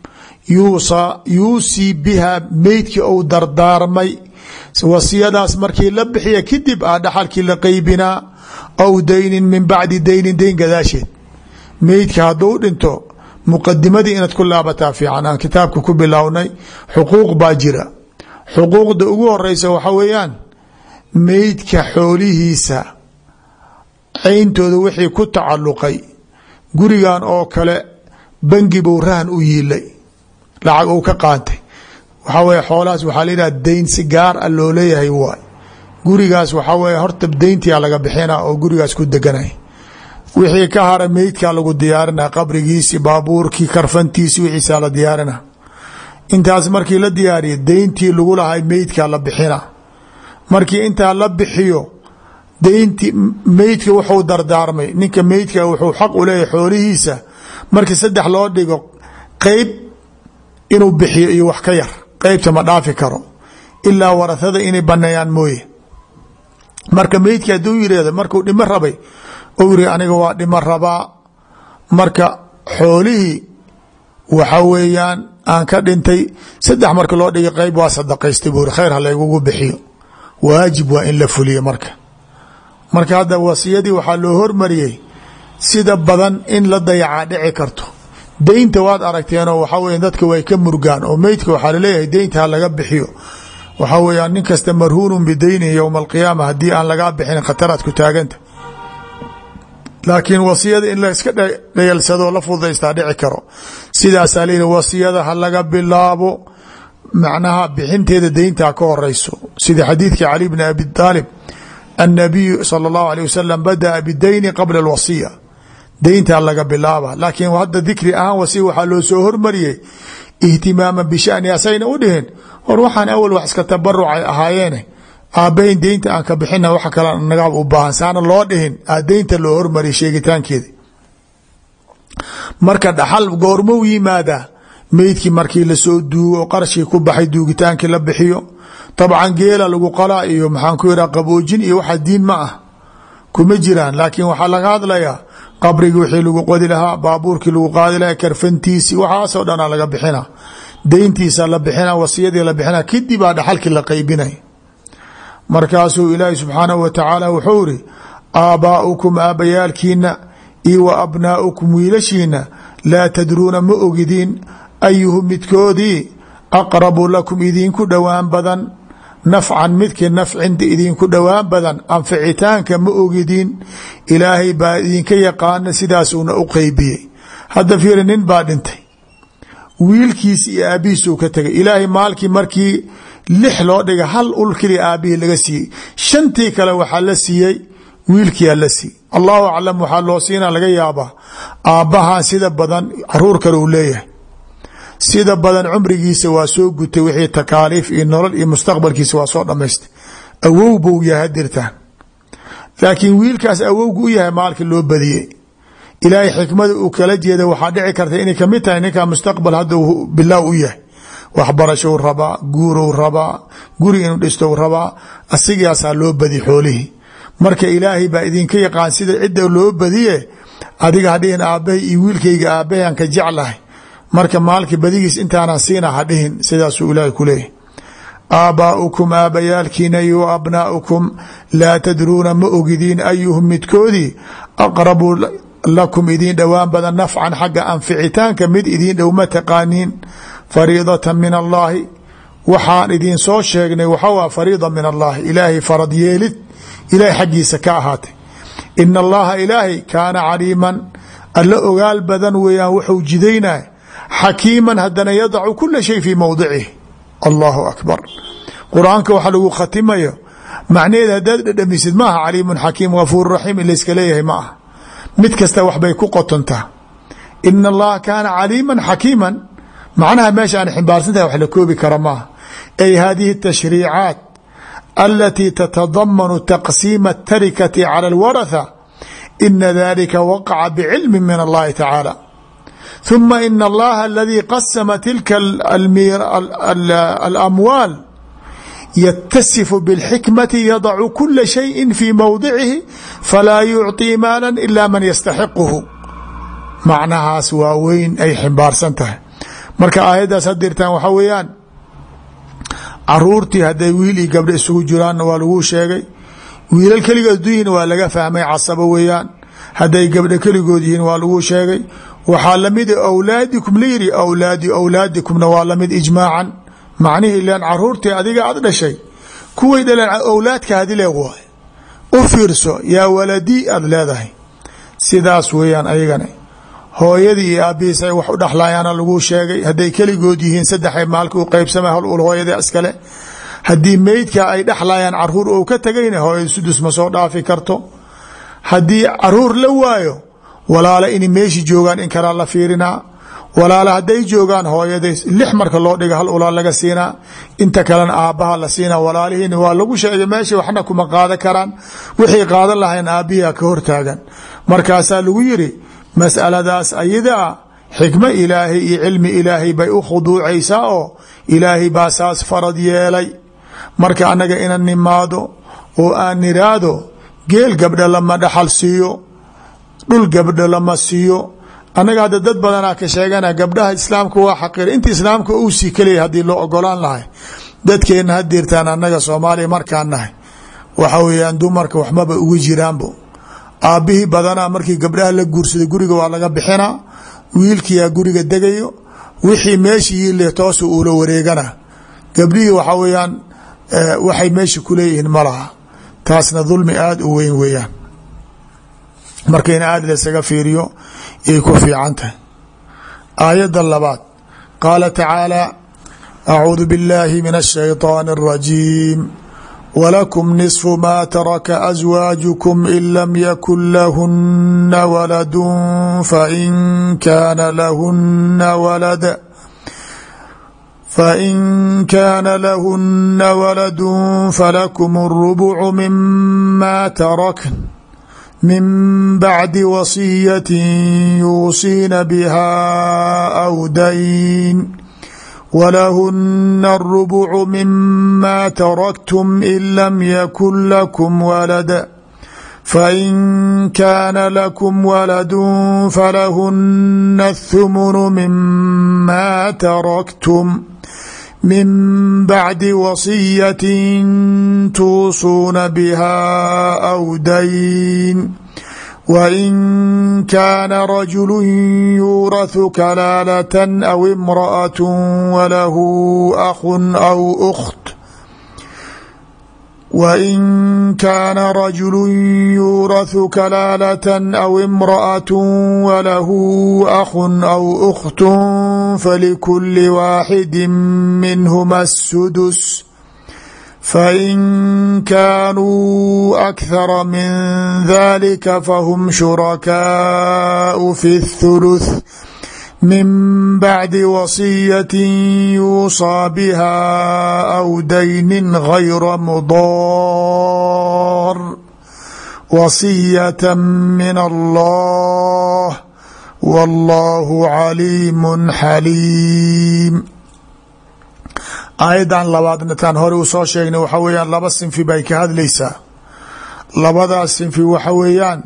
yuusii biha meydkii ou dardaarmay wasiyadaas markii la bixiya kadib a dhaxalkii la qeybinaa aw daynin min bacdi daynin dayn gadaasheed meydka hadduu dhinto muqadimadii inaad ku laabataa fiican aan kitaabka ku bilownay xuquuq baa jira xuquuqda ugu horeysa waxa weeyaan meydka xoolihiisa cayntooda wixii ku tacalluqay gurigan oo kale bangi buu rahan u yiilay lacag uu ka qaantay waxaa weye xoolahaas waxaa la yidhaha dayn si gaar a loo leeyahay waay gurigaas waxaa weye horta dayntia laga bixina oo gurigaas ku deganay wixii ka hara meydkaa lagu diyaarina qabrigiisi baabuurkii karfantiisi wixiisaa la diyaarina intaas markii la diyaariya dayntii lagu lahay meydkaa la bixina markii intaa la bixiyo dayntii meydka wuxuu dardaarmay ninka meydka wuxuu xaq u leeyahay xoolihiisa markii saddex loo dhigo qeyb inuu bixiyo iyo wax ka yar qeybta ma dhaafi karo ilaa warahada inay baneeyaan mooye marka meydka hadduu yirahdo markuu dhimo rabay ou yiri aniga waa dhimo rabaa marka xoolihii waxa weeyaan aan ka dhintay saddex marka loo dhigay qeyb waa sadaqaystay buu khayr ha laygugu bixiyo waajib waa in la fuliyo marka marka hadda wasiyadii waxaa loo hormariyey sida badan in la dayacaa dhici karto deynta waad aragteenoo waxaa weya dadka way ka murgaan oo meydka waxaa laleeyahay deynta ha laga bixiyo waxaa weeyaan nin kasta marhuunun bideynihi yowma alqiyaama haddii aan lagaa bixin khataraad ku taaganta laakiin wasiyada in laiska dhayalsadoo la fududaystaa dhici karo sidaasaa layihi wasiyada ha laga bilaabo macnaha bixinteeda deyntaa ka horeyso sida xadiidkii cali bni abi aalib annabiyu sala allahu alيh wasalam badaa bideyni qabla alwasiya deyntaa laga bilaaba laakiin hadda dikri ahaan wasiya waxaa loo soo hormariyey ihtimaama bishani asayna u dhihin hor waxaan awal wax iska tabarucay ahaayeene aabbahin deynta aan ka bixina wax kale naga u baahan saana loo dhihin aa deynta loo hormariyay sheegitaankeeda marka dhaxal goormou yimaadaa meydkii markii lasoo duugo qarashkii ku baxay duugitaankii la bixiyo dabcan geela lagu qalaa iyo maxaan ku yidhaha qaboojin iyo waxa diin ma ah kuma jiraan laakiin waxaa laga hadlayaa qabrigii wixii lagu qodi lahaa baabuurkii lagu qaadi lahaa karfantiisi waxaasoo dhanaa laga bixina deyntiisa la bixina wasiyadii la bixina kadibaa dhaxalkii la qeybinay markaasuu ilaahi subxaanahu wa tacaala wuxuu iri aabbaa'ukum aabbayaalkiina iyo wa abnaa'ukum wiilashiina laa tadruuna ma ogidiin ayuhu midkoodii aqrabu lakum idinku dhowaan badan nafcan midkii nafcinta idinku dhowaan badan anficitaanka ma ogidiin ilaahay baa idinka yaqaana sidaasuuna u qeybiyey hadda fiiri nin baa dhintay wiilkiisi iyo aabbihiisuu ka tegay ilaahay maalkii markii lix loo dhiga hal ul keliya aabbihii laga siiyey shantii kale waxaa la siiyey wiilkiyaa la siiyey allahu aclam waxaa loo siina laga yaabaa aabbahan sida badan caruur kale uu leeyahay sida badan cumrigiisa waa soo gutay wixii takaaliif iyo nolol iyo mustaqbalkiisa waa soo dhamaystay awow buu yahay hadirtaan laakiin wiilkaas awowgu u yahay maalkii loo badiyey ilaahay xikmada uu kala jeeda waxaa dhici karta inay kamid tahay ninkaa mustaqbal hadda bilaaw u yahay waxbarashou rabaa guurow rabaa guri inuu dhistou rabaa asigaasaa loo badi xoolihii marka ilaahay baa idinka yaqaan sida cidda loo badiye adiga hadhihin aabbahay iyo wiilkayga aabbahay aan ka jeclahay marka maalka badigiis intaanan siina hadhihin sidaasuu ilaahay ku leeyahy aabbaa'ukum aabbayaalkiina iyo abnaa'ukum laa tadruuna ma ogidiin ayuhum midkoodii aqrabu lakum idiin dhowaan badan nafcan xagga anficitaanka mid idiin dhow ma taqaaniin fariidata min allaahi waxaan idin soo sheegnay waxaa fariida min allaahi ilaahay farad yeelid ilaahay xaggiisa ka ahaatay ina allaha ilaahay kaana caliiman alla ogaal badan weeyaan wuxuu jidaynay xakiiman haddana yadacu kula shay fii mowdicih allahu akbar qur-aanka waxa lagu khatimayo macnaheed haddaad dhedhamisid maaha caliimun xakiim gafuur raxiim in layska leeyahay ma ah mid kasta waxbay ku qotontaa ina allaha kaana caliiman xakiiman macnaha meesha aan ximbaarsantahay wax la koobi kara maaha ay hadihi tashriicaat alatii tatadamanu taqsiima atarikati cala alwaratha ina dalika waqaca bicilmi min allahi tacaala ثuma in اllaha aladii qasma tilka alamwaal ytasifu bاlxikmati yadacu kula shayi fi mowdicihi falaa yucطii maala ila man yastaxiquhu macnahaas waa weyn ay ximbaarsan tahay marka aayaddaas hadirtaan waxaa weeyaan caruurtii hadday wiil iyo gabdho isugu jiraanna waa laguu sheegay wiilal keligood duyihin waa laga fahmay casabo weeyaan hadday gabdho keligood yihiin waa laguu sheegay waxaa lamid awlaadikum layiri awlaadi awlaadikumna waa lamid ijmaacan macnihii len caruurtii adiga aad dhashay kuway dhaleen awlaadkaadi leeg waay u fiirso yaa waladii aad leedahay sidaas weeyaan ayagana hooyadii iyo aabihiis ay wax u dhexlayaana laguu sheegay hadday keligood yihiin saddexa maalka u qeybsamay hal ul hooyada iskale haddii meydka ay dhexlayaan caruur ou ka tagayna hooyada sudus ma soo dhaafi karto haddii caruur la waayo walaala inay meeshi joogaan in kalaa la fiirinaa walaala hadday joogaan hooyada lix marka loo dhiga hal ulaa laga siinaa inta kalena aabbaha la siinaa walaalihiina waa lagu sheegay meesha waxna kuma qaadan karaan wixii qaadan lahayn aabbihiia ka hortaagan markaasaa lagu yiri masaladaas ayadaa xikmo ilaahay iyo cilmi ilaahay bay u khuduucaysaa oo ilaahay baa saas farad yeelay marka annaga ina nimaado oo aan niraado geel gabdha lama dhaxal siiyo dhul gabdho lama siiyo annaga hadda dad badanaa ka sheegana gabdhaha islaamka waa xaqir inta islaamka uu sii kelaya haddii loo ogolaan lahay dadkeenna hadirtaan annaga soomaaliya markaan nahay waxa weeyaan dumarka waxmaba ugu jiraanbo aabbihii badanaa markii gabdhaha la guursaday guriga waa laga bixinaa wiilkiyaa guriga degayo wixii meeshii yiile toosa uula wareegana gabdhihii waxaa weeyaan waxay meesha kuleeyihiin ma laha taasna dulmi aada u weyn weeyaan marka in aada laysaga fiiriyo yay ku fiican tahay aayadda labaad qaala tacaala acuudu biاllaahi min الshayطaan الrajiim wlakum niصfu ma taraka aswaajukum in lam yakun lahuna waladu fain kaana lahuna walad fain kaana lahuna waladu falakum الrubcu mima tarakn min bacdi wasiyati yuusiina biha aw dayn walahuna الربع mima taraktum in lam yakun lakum walad fain kaana lakum waladu falahuna الthumن mima taraktum min bacdi wasiyati tuusuuna biha aw dayn wain kaana rajulu yuuraثu kalaalة aw imraأaة walahu akhu aw أkt wain kaana rajulu yuuraثu kalaalة aw imraأaة walahu akhu aw أkt falikuli waaxidi minhma الsudus fain kaanuu akhara min dalika fahum shurakaau fi الthuluth min bacdi wasiyati yuusaa biha aw daynin gayra mudaar wasiyata min allah wallahu caliimu xaliim aayaddan labaadna taan hore uu soo sheegnay waxa weeyaan laba sinfi bay ka hadlaysaa labadaas sinfi waxa weeyaan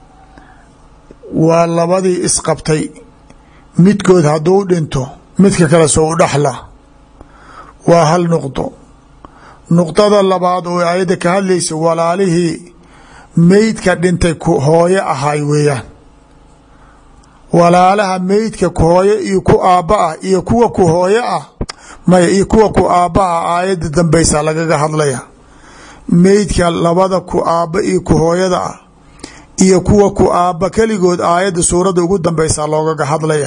waa labadii isqabtay midkood hadduu dhinto midka kale soo u dhaxla waa hal nuqdo nuqdada labaad oo aayadda ka hadlaysa walaalihii meydka dhintay ku hooyo ahay weeyaan walaalaha meydka ku hooyo iyo ku aabba ah iyo kuwa ku hooyo ah maya iyo kuwa ku aabbaha aayadda dambaysa lagaga hadlaya meydka labada ku aabba iyo ku hooyada ah iyo kuwa ku aabba keligood aayadda suuradda ugu dambaysa loogaga hadlaya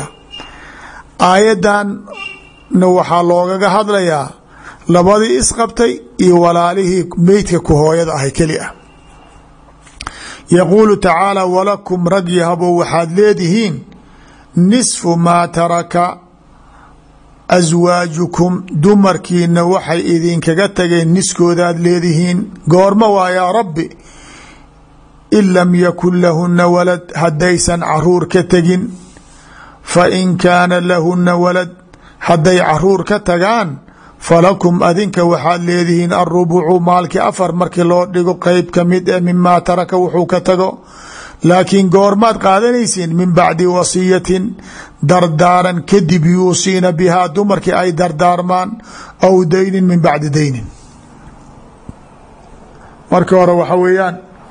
aayaddanna waxaa loogaga hadlayaa labadii isqabtay iyo walaalihii meydka ku hooyada ahay keli ah yaquulu tacaala walakum rag yahabo waxaad leedihiin nisfu maa taraka aswaajukum dumarkiina waxay idinkaga tageen niskoodaad leedihiin goorma waa yaa rabbi in lam yakun lahuna walad haddaysan caruur ka tegin fa in kaana lahuna walad hadday caruur ka tagaan falakum adinka waxaad leedihiin alrubucu maalkii afar markii loo dhigo qeyb ka mid eh mimaa taraka wuxuu ka tago laakiin goormaad qaadanaysiin min bacdi wasiyatin dardaaran kadib yuusiina bihaa dumarkii ay dardaarmaan aw daynin min bacdi daynin marka hore waxa weeyaan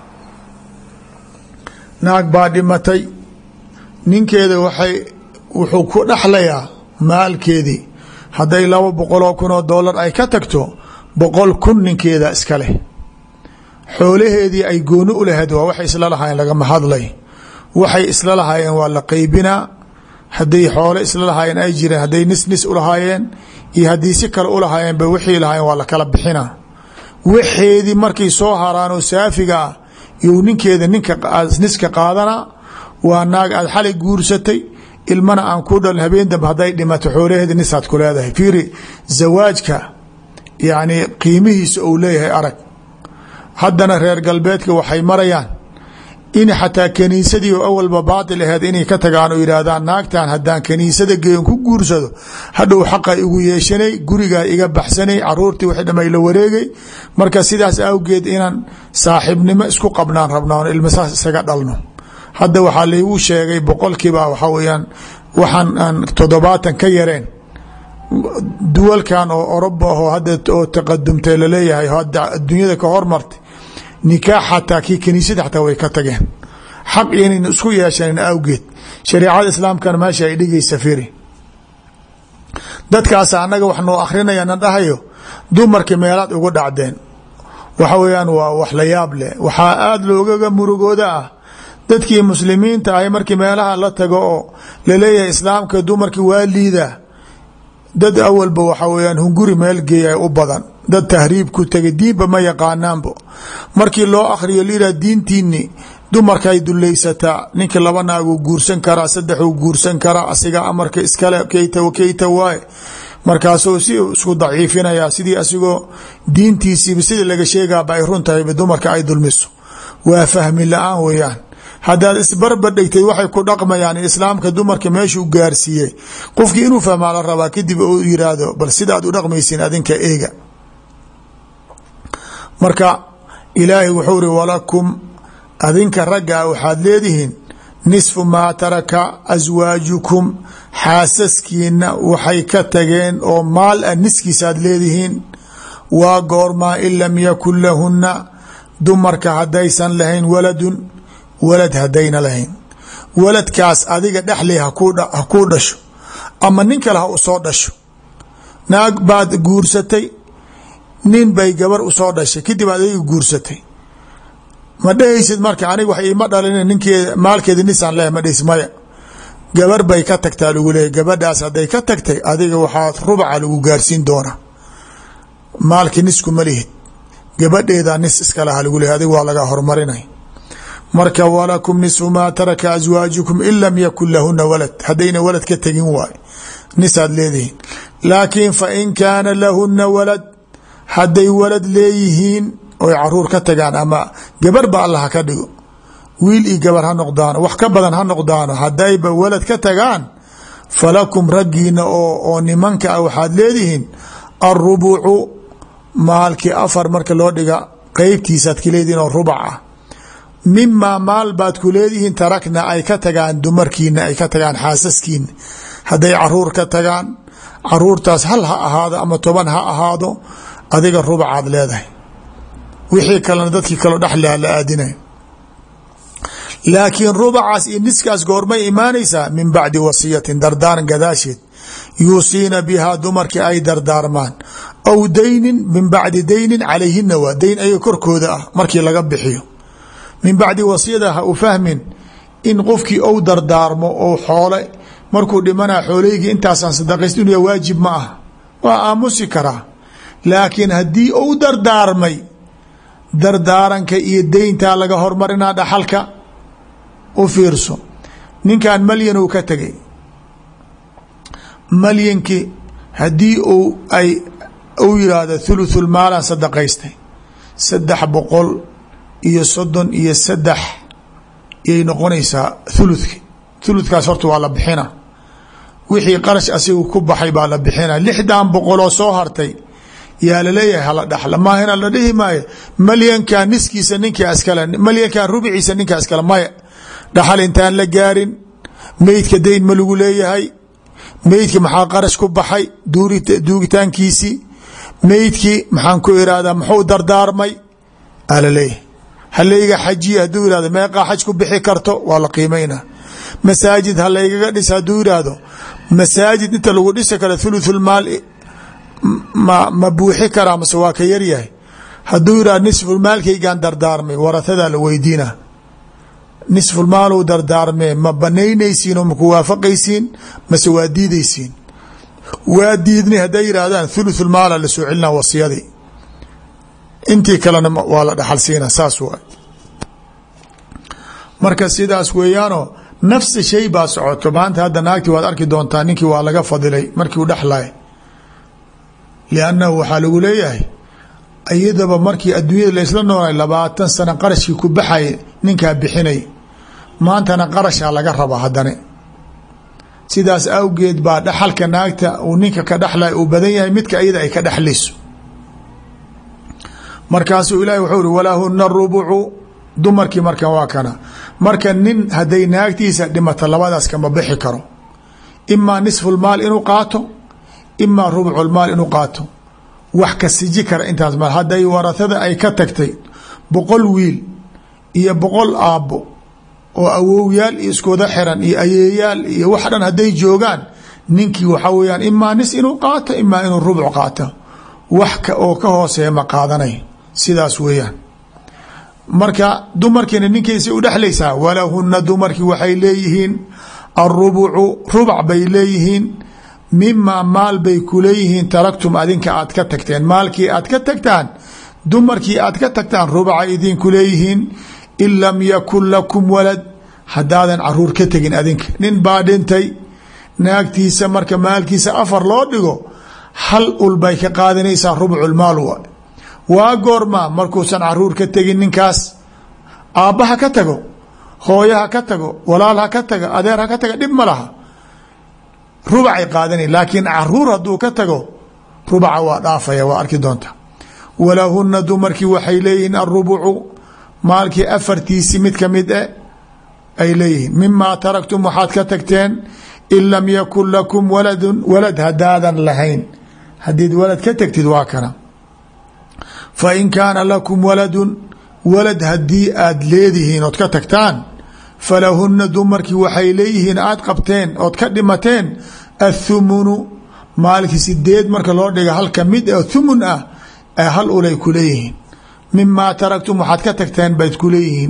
naag baa dhimatay ninkeeda waxay wuxuu ku dhexlayaa maalkeedii hadday laba boqoloo kun oo dollar ay ka tagto boqol kun ninkeeda iska leh xoolaheedii ay gooni u lahayd waa waxay isla lahaayeen lagama hadlay waxay isla lahaayeen waa la qeybinaa hadday xoole isla lahaayeen ay jireen hadday nis nis ulahaayeen iyo haddii si kale ulahaayeen ba wixii lahaayeen waa la kala bixinaa waxeedii markay soo haraan oo saafiga ah you ninkeeda ninka niska qaadana waa naag aad xalay guursatay ilmana aan ku dhalin habeen dambe hadday dhimato xoolaheeda nisaad ku leedahay fiiri zawaajka yacni qiimihiisa uu leeyahay arag haddana reer galbeedka waxay marayaan in xataa kaniisadii oo awalba baatil aheed inay ka tagaan oo yidhaahdaan naagtan haddaan kaniisada geeyon ku guursado hadhow xaqa igu yeeshanay gurigaa iga baxsanay caruurtii wixii dhamay la wareegay marka sidaas awgeed inaan saaxiibnimo isku qabnaan rabnaa on ilma saas isaga dhalno hadda waxaa laygu sheegay boqolkiiba waxaa weyaan waxaan aan toddobaatan ka yareen duwalkan oo oroba ahoo hadda oo taqadumtay laleeyahay hadda adduunyada ka hormartay nikaax xataa kii kaniisada xataa way ka tageen xaq inayna isku yeeshanin awgeed shareecada islaamkana meesha ay dhigaysa firi dadkaasa annaga wax noo akrinaya na dhahayo dumarkii meelaad ugu dhacdeen waxa weeyaan waa wax la yaab leh waxaa aada loogaga murugooda ah dadkii muslimiinta ahay markii meelaha la tago oo laleeyahay islaamka dumarkii waa liidaa dad awalba waxa weyaan hunguri meel geeya u badan dad tahriib ku tegay diinba ma yaqaanaanbo markii loo akhriyo liraa diintiini dumarkay dulaysataa ninka laba naaguu guursan karaa saddexuu guursan karaa asiga amarka iskale keyta keyta waaye markaasuu si isku daciifinaya sidii asigoo diintiisiiba sidii laga sheegaaba ay run tahayba dumarka ay dulmiso waa fahmi la-aan weeyaan haddaad isbarbadhigtay waxay ku dhaqmayaan islaamka dumarka meeshuu gaarsiiyey qofkii inuu fahmaa la rabaa kadib uu yiraahdo bal sidaad u dhaqmaysiin adinka eega marka ilaahay wuxuu ri walakum adinka ragga ah waxaad leedihiin nisfu maa taraka aswaajukum xaasaskiina waxay ka tageen oo maal ah niskiisaad leedihiin waa goormaa in lam yakun lahunna dumarka haddaysan lahayn waladun walad haddayna lahayn waladkaas adiga dhexley hakuu dhasho ama nin kale ha usoo dhasho naag baad guursatay nin bay gabar usoo dhashay kadib aad adiga guursatay ma dhehaysid marka aniga wax iima dhalin ninkeeda maalkeeda nisaan leh ma dhehis maya gabar bay ka tagtaa lagu leeyahy gabadhaas hadday ka tagtay adiga waxaa rubaca lagu gaarsiin doonaa maalki nisku ma lihid gabadheeda nis iska laha lagu leeyahy adiga waa laga hormarinay marka walakum nisfu maa taraka aswaajukum in lam yakun lahuna walad haddayna walad ka tegin waay nisaad leedihiin laakiin fa in kaana lahuna walad hadday walad leeyihiin oy caruur ka tagaan ama gabar ba allah ka dhigo wiil iyo gabar ha noqdaano wax ka badan ha noqdaano haddayba walad ka tagaan falakum raggiina oo nimanka ah waxaad leedihiin alrubucu maalkii afar marka loo dhiga qeybtiisaad ka leedihiin oo rubac ah mimaa maal baad ku leedihiin tarakna ay ka tagaan dumarkiina ay ka tagaan xaasaskiina hadday caruur ka tagaan caruurtaas hal ha ahaado ama toban ha ahaado adiga rubacaad leedahay wixii kalena dadkii kaloo dhexleha la aadinay laakiin rubacaas iyo niskaas goormay imaanaysaa min bacdi wasiyatin dardaaran gadaasheed yuusiina bihaa dumarkii ay dardaarmaan aw daynin min bacdi daynin calayhina waa dayn ayaga korkooda ah markii laga bixiyo min bacdi wasiyada ha u fahmin in qofkii ou dardaarmo ou xoole markuu dhimanaa xoolaygii intaasaan sadaqayst inuu waajib ma ah waa aamusi karaa laakiin haddii ou dardaarmay dardaaranka iyo deyntaa laga hormarinaa dhaxalka u fiirso ninkan malyan uu ka tegay malyankii haddii uu ay uu yiraahdo thuluthul maalan sadaqaystay saddex boqol iyo soddon iyo saddex yay noqonaysaa thuluthki thuluthkaas horta waa la bixina wixii qarash asigu ku baxay baa la bixina lixdan boqoloo soo hartay yaa laleeyahay hala dhaxla maahina la dhihi maayo malyankan niskiisa ninkaa iskale malyankan rubiciisa ninkaa iskale maya dhaxal intaan la gaarin meydka dayn ma lagu leeyahay meydki maxaa qarash ku baxay duugitaankiisii meydkii maxaan ku irahdaa muxuu dardaarmay alaleeyahay halayga xajiye hadduu yihahdo meeqaa xaj ku bixi karto waa la qiimayna masaajid halaygaga dhis hadduu yihahdo masaajid inta lagu dhisi karo thuluthulmaal ma ma buuxi karaa mase waa ka yaryahay hadduu yihahdo nisfulmaalkaygaan dardaarmay waratadaa la weydiina nisfulmaaluu dardaarmee ma banaynaysiin oo maku waafaqaysiin mase waa diidaysiin waa diidnay hadday yidhaahdaan thuluthulmaala la soo celinaa wasiyadii intii kalena waa la dhaxal siina saas waay marka sidaas weeyaanoo nafsi shay baa socoto maanta hadda naagtii waad arki doontaa ninkii waa laga fadilay markii u dhexlay liannahu waxaa lagu leeyahay iyadaba markii adduunyada laysla noolay labaatan sano qarashkii ku baxay ninkaa bixinay maantana qarashaa laga raba haddana sidaas awgeed baa dhaxalka naagta uu ninka ka dhexlay uu badan yahay midka iyada ay ka dhexlayso markaasuu ilahi wuxuu uri walahuna rubucu dumarkii markan waa kana marka nin hadday naagtiisa dhimato labadaas kama bixi karo imaa nisfulmaal inuu qaato imaa rubculmaal inuu qaato wax ka siji kara intaas ma hadday waratada ay ka tagtay boqol wiil iyo boqol aabbo oo awowyaal iyo iskooda xiran iyo ayeeyaal iyo wax dhan hadday joogaan ninkii waxaa weyaan imaa nis inuu qaato imaa inuu rubc qaato wax oo ka hooseeya ma qaadanay sidaas weeyaan marka dumarkiina ninkiisa u dhexlaysaa walahuna dumarkii waxay leeyihiin arubucu rubac bay leeyihiin mimaa maal bay ku leeyihiin taraktum adinka aad ka tagteen maalkii aad ka tagtaan dumarkii aad ka tagtaan rubaca idinku leeyihiin in lam yakun lakum walad haddaadan caruur ka tegin adinka nin baa dhintay naagtiisa marka maalkiisa afar loo dhigo hal ul bay ka qaadanaysaa rubculmaal wa waa goorma markuusan caruur ka tegin ninkaas aabba ha ka tago hooyo ha ka tago walaal ha ka tago adeer ha ka tago dhib ma laha rubacay qaadanay laakiin caruur hadduu ka tago rubaca waa dhaafaya waa arki doonta walahuna dumarkii waxay leeyihiin arubucu maalkii afartiisi mid ka mid e ay leeyihiin mimaa taraktum waxaad ka tagteen in lam yakun lakum waladun walad haddaadan lahayn haddiid walad ka tagtid waa kana fa in kaana lakum waladun walad haddii aad leedihiin ood ka tagtaan falahuna dumarkii waxay leeyihiin aad qabteen ood ka dhimateen athumunu maalkii sideed marka loo dhiga halka mid oo thumun ah ee hal ulay ku leeyihiin mimaa taraktum waxaad ka tagteen bayd ku leeyihiin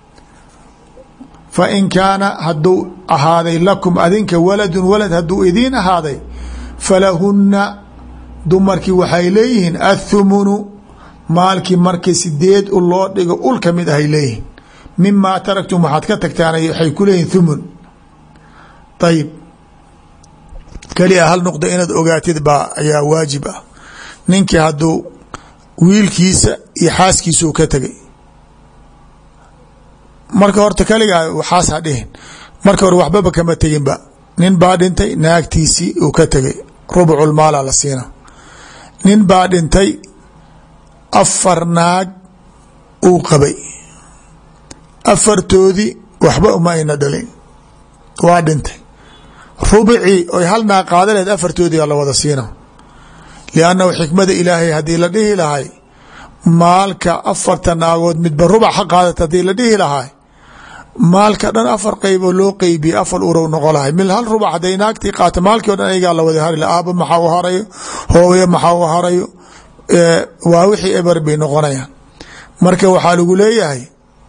fa in kaana hadduu ahaaday lakum adinka waladun walad hadduu idiin ahaaday falahunna dumarkii waxay leeyihiin athumunu maalkii markii sideed u loo dhigo ul ka mid ahay leeyihiin mimaa taraktum waxaad ka tagtaan waxay ku leeyihin thumun ayib keliya hal nuqda inaad ogaatid baa ayaa waajib ah ninkii hadduu wiilkiisa iyo xaaskiisuu ka tegay marka horta kaligaa waxaas ha dhihin marka hore waxbaba kama teginba nin baa dhintay naagtiisii uu ka tegay rubculmaala la siina nin baa dhintay afar naag uu qabay afartoodii waxba uma ayna dhalin waa dhintay rubicii oy hal naag qaada lehed afartoodii la wada siina liannahu xikmada ilaahay haddii la dhihi lahay maalka afarta naagood midba rubac ha qaadata haddii la dhihi lahay maalka dhan afar qeyboo loo qeybiye afar urow noqo lahay mil hal rubac hadday naagtii qaata maalkii o dhan ayagaa la wada hari aaba maxaa u harayo hooyo maxaa u harayo waa wixii eber bay noqonayaan marka waxaa lagu leeyahay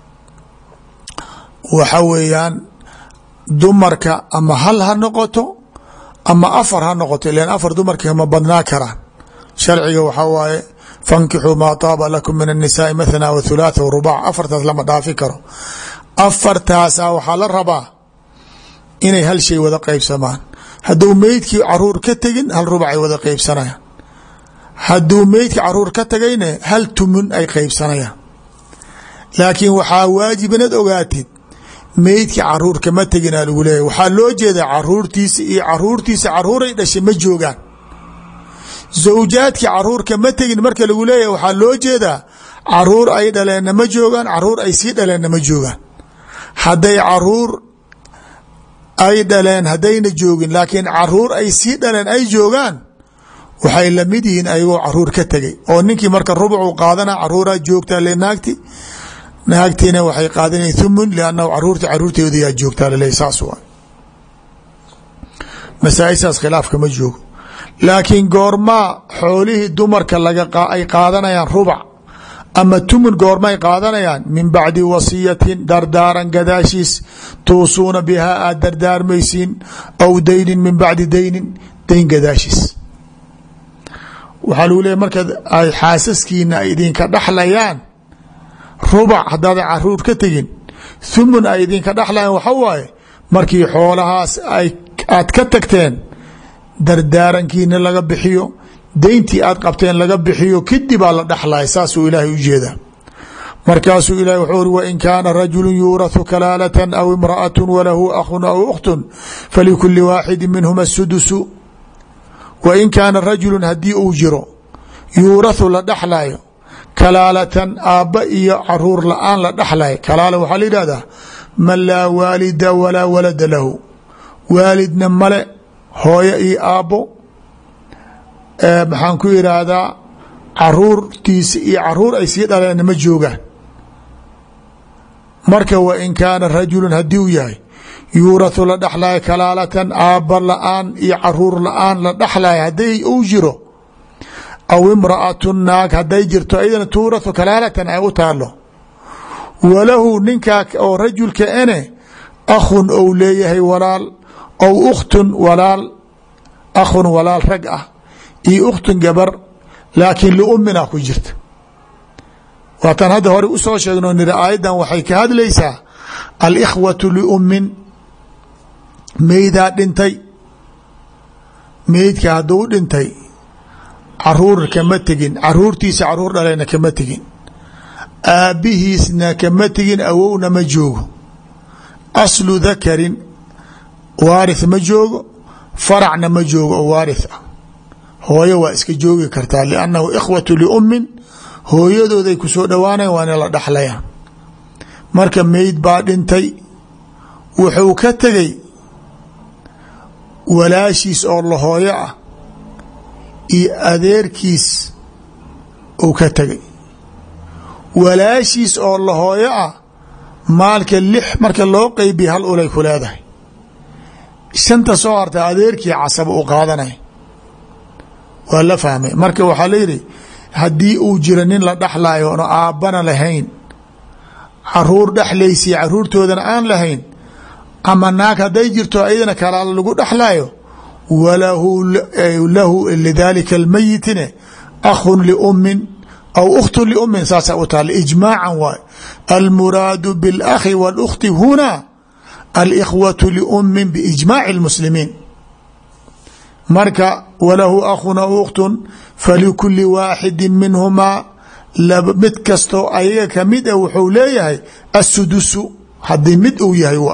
waxa weeyaan dumarka ama hal ha noqoto ama afar ha noqoto ilan afar dumarka ma badnaa karaan sharciga waxaa waaye fankixuu maa taaba lakum min الnisaai mathna w thulaatha wrubac afartaas lama dhaafi karo afartaasaa waxaa la rabaa inay hal shay wada qeybsamaan hadduu meydkii caruur ka tegin hal rubacay wada qeybsanayaan hadduu meydkii caruur ka tagayne hal tumun ay qeybsanayaan laakiin waxaa waajib inaad ogaatid meydkii caruur kama teginaa lagu leeyahy waxaa loo jeedaa caruurtiisa iyo caruurtiisa caruuray dhashay ma joogaan zawjaadkii caruur kama tegin marka lagu leeyahay waxaa loo jeedaa caruur ay dhaleenna ma joogaan caruur ay sii dhaleenna ma joogaan hadday caruur ay dhaleen haddayna joogin laakiin caruur ay sii dhaleen ay joogaan waxay lamid yihiin ayagoo caruur ka tegay oo ninkii marka rubcu qaadana caruuraa joogtaa le naagti naagtiina waxay qaadana thumun liannahu caruurta caruurteedayaa joogtaa lale saas waa masaaishaas khilaafka ma joogo laakiin goormaa xoolihii dumarka ay qaadanayaan rubac ama tumun goormay qaadanayaan min bacdi wasiyatin dardaaran gadaashiis tuusuuna bihaa aad dardaarmaysiin aw daynin min bacdi daynin dayn gadaashiis waxaa lagu leeya marka ay xaasaskiina ay idinka dhaxlayaan rubac haddaadan caruur ka tegin thumun ay idinka dhaxlayaan waxa waaye markii xoolahaas aad ka tagteen dardaarankiina laga bixiyo dayntii aad qabteen laga bixiyo kadibaa la dhaxlaya saasuu ilaahay ujeedaa markaasuu ilahi wuxuu uri wain kaana rajulu yuuraثu kalaalatan aw imra'at walahu akhun aw ukhtun falikuli waaxidi minhuma sudusu wain kaana rajulu haddii uu jiro yuuraثu la dhaxlayo kalaalatan aabba iyo caruur la-aan la dhaxlayo kalaala waxaa la yidhahdaa man laa waalida walaa walada lahu waalidna male hooyo iyo aabbo maxaan ku yidhaahdaa caruurtiisa iyo caruur ay sii dhaleen ma joogaan marka wain kaana rajulu haddii uu yahay yuuraثu la dhaxlayo kalaalatan aabba la-aan iyo caruur la-aan la dhaxlayo hadday uu jiro aw imra'atu naag hadday jirto ayadana tuuraثu kalaalatan ay u taalo walahu ninkaa oo rajulka ene akhun ou leeyahay walaal aw ukhtun walaal akhun walaal rag ah iyo ukhtun gabar laakiin liummina ku jirta waataan hadda hore usoo sheegno niri aayaddan waxay ka hadlaysaa alikhwatu liummin meydaa dhintay meydka hadduu dhintay caruur kama tegin caruurtiisa caruur dhaleyna kama tegin aabbihiisna kama tegin awowna ma joogo aslu dakarin waarith ma joogo faracna ma joogo oo waarith ah hooyo waa iska joogi kartaa liannahu ikhwatu liummin hooyadooday ku soo dhowaanayan waana la dhaxlayaan marka meyd baa dhintay wuxuu ka tegey walaashiis oo la hooyo ah iyo adeerkiis uu ka tegay walaashiis oo la hooyo ah maalka lix marka loo qeybiya hal ulay ku leedahay shanta soo harta adeerkii casaba u qaadanay waa la fahmay marka waxaa layidhi haddii uu jiro nin la dhexlayo oon aabbana lahayn caruur dhexlaysiya caruurtoodana aan lahayn ama naag hadday jirto ayadana kalaala lagu dhexlayo walahu lahu lidalika almayitine akhun liummin aw ukhtun liummin saasa u taala ijmaacan waay almuraadu biاlakhi wاlkhti huna alikhwatu liummin biijmaaci اlmuslimiin marka walahu akhun aw ukhtun falikuli waaxidi minhumaa mid kastoo ayaga kamid a wuxuu leeyahay asudusu haddii mid uu yahay w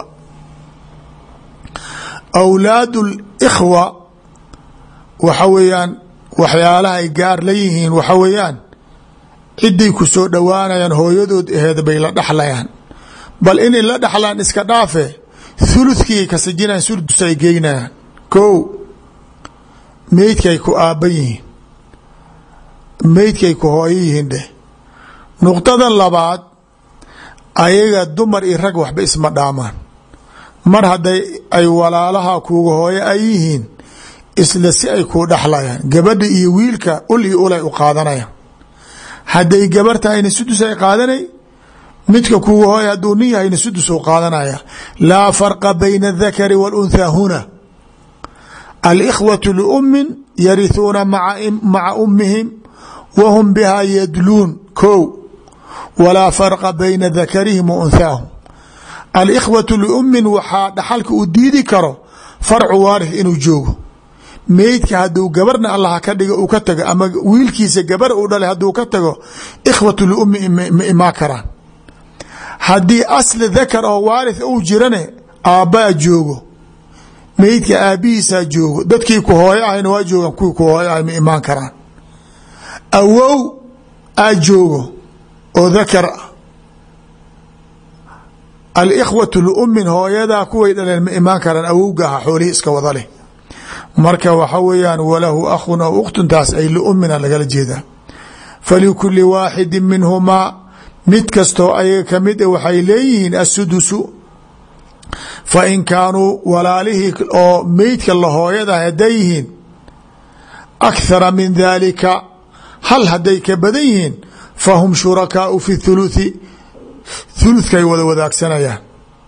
awlaad اlkhwa waxa weeyaan waxyaalaha ay gaar la yihiin waxa weeyaan ciday ku soo dhowaanayaan hooyadood aheed bay la dhexlayaan bal inay la dhexlaan iska dhaafe thuluthkii kasajinaan sudus ay geynayaan ko meydkay ku aabban yihiin meydkay ku hooyo yihiin dheh nuqdada labaad ayaga dumar iyo rag waxba isma dhaamaan mar hadday ay walaalaha kuuga hooyo ay yihiin isla si ay kuu dhexlayaan gabadha iyo wiilka ul iyo ulay u qaadanayaan hadday gabar tahayna sudus ay qaadanay midka kuuga hooya hadduu nin yahayna sudus u qaadanaya laa farqa bayna adakari waاlunthaa huna alikhwatu liummin yarihuuna maca ummihim wahum biha yadluun ko walaa farqa bayna dakarihim wa unhaahum alikhwatu liummin waxaa dhaxalka uu diidi karo farcu waarith inuu joogo meydka hadduu gabarna allaha ka dhigo uu ka tago ama wiilkiisa gabar uu dhalay hadduu ka tago ikhwatu liummi ma imaa karaan haddii asli dakar oo waarith uu jirane aabbaa joogo meydka aabbihiisaa joogo dadkii ku hooyo ahayna waa joogaan kuwii ku hooyo ahay ma imaan karaan awow aa joogo oo dakar alikhwatu liumin hooyadaa kuway dhaleen ma imaan karaan awowga aha xoolihii iska wada leh marka waxa weeyaan walahu akhun aw ukhtuntaas ay liumina lagala jeedaa falikuli waaxidi minhumaa mid kastoo ayaga kamid a waxay leeyihiin asudusu fa in kaanuu walaalihii oo meydka la hooyadaha hadday yihiin akhara min dalika hal hadday ka badan yihiin fahum shurakaau fi thuluthi thuluthkay wada wadaagsanayaan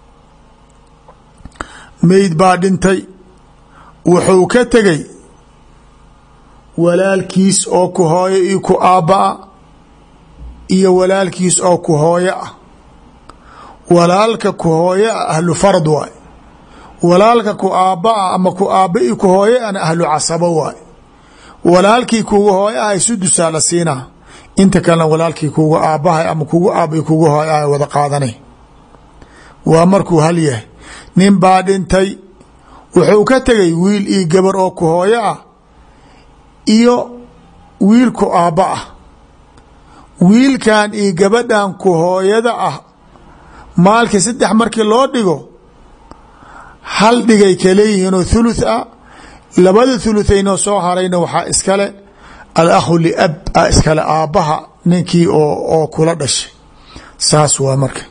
meyd baa dhintay wuxuu ka tegay walaalkiis oo ku hooyo iyo ku aabba'a iyo walaalkiis oo ku hooyo ah walaalka ku hooyo ah ahlu fard waay walaalka ku aabba'a ama ku aabba iyo ku hooyo ana ahlu casabo waay walaalkii kugu hooyo ahay sudusaa la siinaa inta kalena walaalkii kugu aabbahay ama kugu aaba kugu hooyo ahay wada qaadanay waa markuu hal yahay nin baa dhintay wuxuu ka tegay wiil iyo gabar oo ku hooyo ah iyo wiil ku aabba ah wiilkan iyo gabadhan ku hooyada ah maalkii saddex markii loo dhigo hal dhigay kaleeyihiinoo thuluth ah labada thuluthaynoo soo harayna waxaa iskale alakhu liab a iskale aabbaha ninkii oo kula dhashay saas waa marka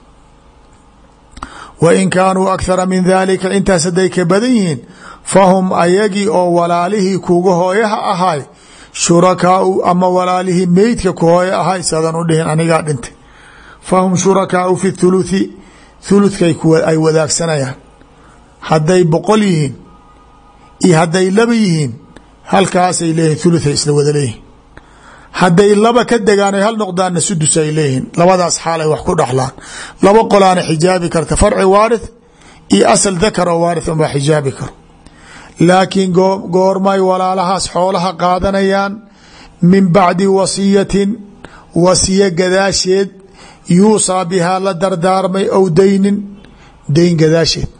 wa in kaanuu akhara min dalika intaas hadday ka badan yihiin fahum ayagii oo walaalihii kuga hooyaha ahay shurakaau ama walaalihii meydka ku hooyo ahay sadan u dhihin anigaa dhintay fahum shurakaau fi thuluthi thuluthkay ay wadaagsanayaan hadday boqol yihiin iyo hadday laba yihiin halkaasay leeyihin thuluthay isla wada leeyihin hadday laba ka degaan hal noqdaanna sudus ay leeyihiin labadaas xaal ay wax ku dhaxlaan laba qolaana xijaabi karta farci waarith iyo asal dakar oo waarith unbaa xijaabi karo laakiin goormay walaalahaas xoolaha qaadanayaan min bacdi wasiyatin wasiya gadaasheed yuusaa bihaa la dardaarmay ow daynin dayn gadaasheed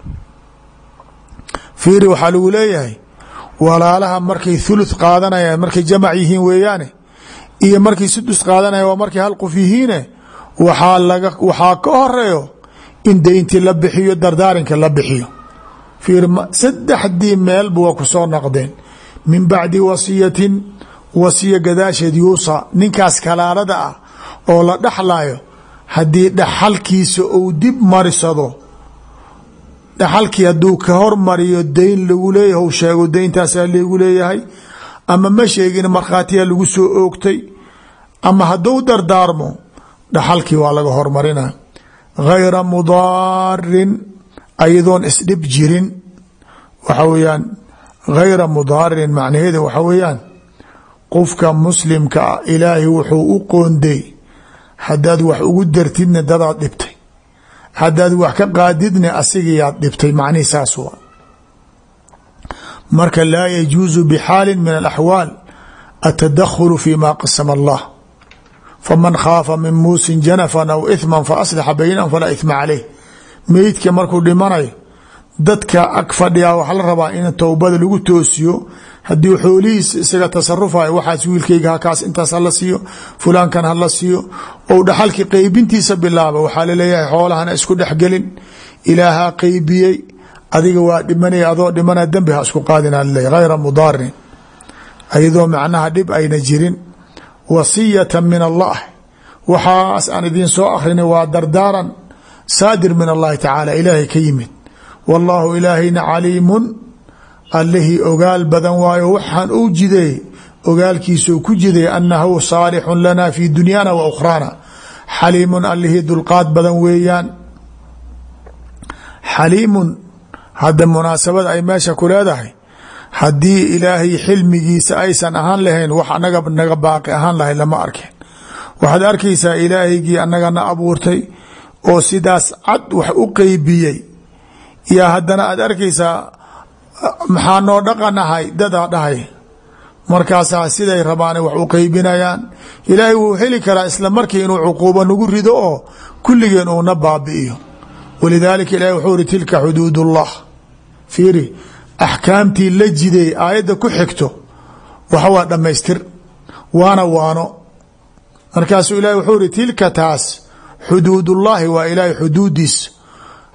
fiiri waxaa lagu leeyahay walaalaha markay thuluth qaadanayaan markay jamac yihiin weeyaane iyo markay sudus qaadanaya waa markay hal qof yihiine waxaa laga waxaa ka horeeyo in dayntii la bixiyo dardaarinka la bixiyo fiir saddexdii meelba waa ku soo naqdeen min bacdi wasiyatin wasiya gadaasheed yuusa ninkaas kalaalada ah oo la dhaxlayo haddii dhaxalkiisa uu dib marisado dhaxalkii hadduu ka hormariyo dayn lagu leeyahy u sheego dayntaasaa lagu leeyahay ama ma sheegin markhaatiyaa lagu soo oogtay ama hadduu dardaarmo dhaxalkii waa laga hormarina gayra mudaarin ayadoon isdhib jirin waxa weeyaan gayra mudaarin macnaheeda waxa weeyaan qofka muslimka ah ilaahay wuxuu u qoonday haddaad wax ugu dartidna dadaad dhibtay haddaad wax ka qaadidna asigayaad dhibtay macnihi saas waa marka laa yajuusu bxaali min alaxwaal atadakhulu fi ma qasama allah faman khaafa min muusin janafan aw ithma faaslixa baynahum falaa ithma caleyh meydka markuu dhimanayo dadka ag fadhiyaa waxaa la rabaa in towbada lagu toosiyo haddii xoolihiis isaga tasarufayo waxaas wiilkayga hakaas intaas hala siiyo fulaankan hala siiyo ou dhaxalkii qeybintiisa bilaaba waxaa laleeyahay xoolahana isku dhexgelin ilaahaa qeybiyey adiga waa dhimanaya adoo dhimana dembi ha isku qaadina laleeyahy hayra mudaarin ayadoo macnaha dhib ayna jirin wasiyata min allah waxaas aan idiin soo akrinay waa dardaaran saadir min allahi tacaala ilaahay ka yimid wallaahu ilaahayna caliimun allihii ogaal badan waayo waxaan uu jideey ogaalkiisuu ku jiday annahu saalixun lana fi dunyaana wa ukhraana xaliimun allihii dulqaad badan weeyaan xaliimun hadda munaasabada ay meesha ku leedahay haddii ilaahay xilmigiisa aysan ahaan lahayn wax anaga naga baaqi ahaan lahay lama arkeen waxaad arkaysaa ilaahaygii annagana abuurtay oo sidaas cad wax u qeybiyey yaa haddana aad arkaysaa maxaa noo dhaqan ahay dadaa dhahay markaasaa siday rabaana wax u qeybinayaan ilaahay wuu heli karaa isla markii inuu cuquubo nagu rido oo kulligeen uuna baabi'iyo walidaalika ilahi wuxuu iri tilka xuduud ullah fiiri axkaamtii la jiday aayadda ku xigto waxa waa dhammaystir waana waano markaasuu ilahi wuxuu iri tilka taas xuduudullaahi waa ilaahay xuduudiis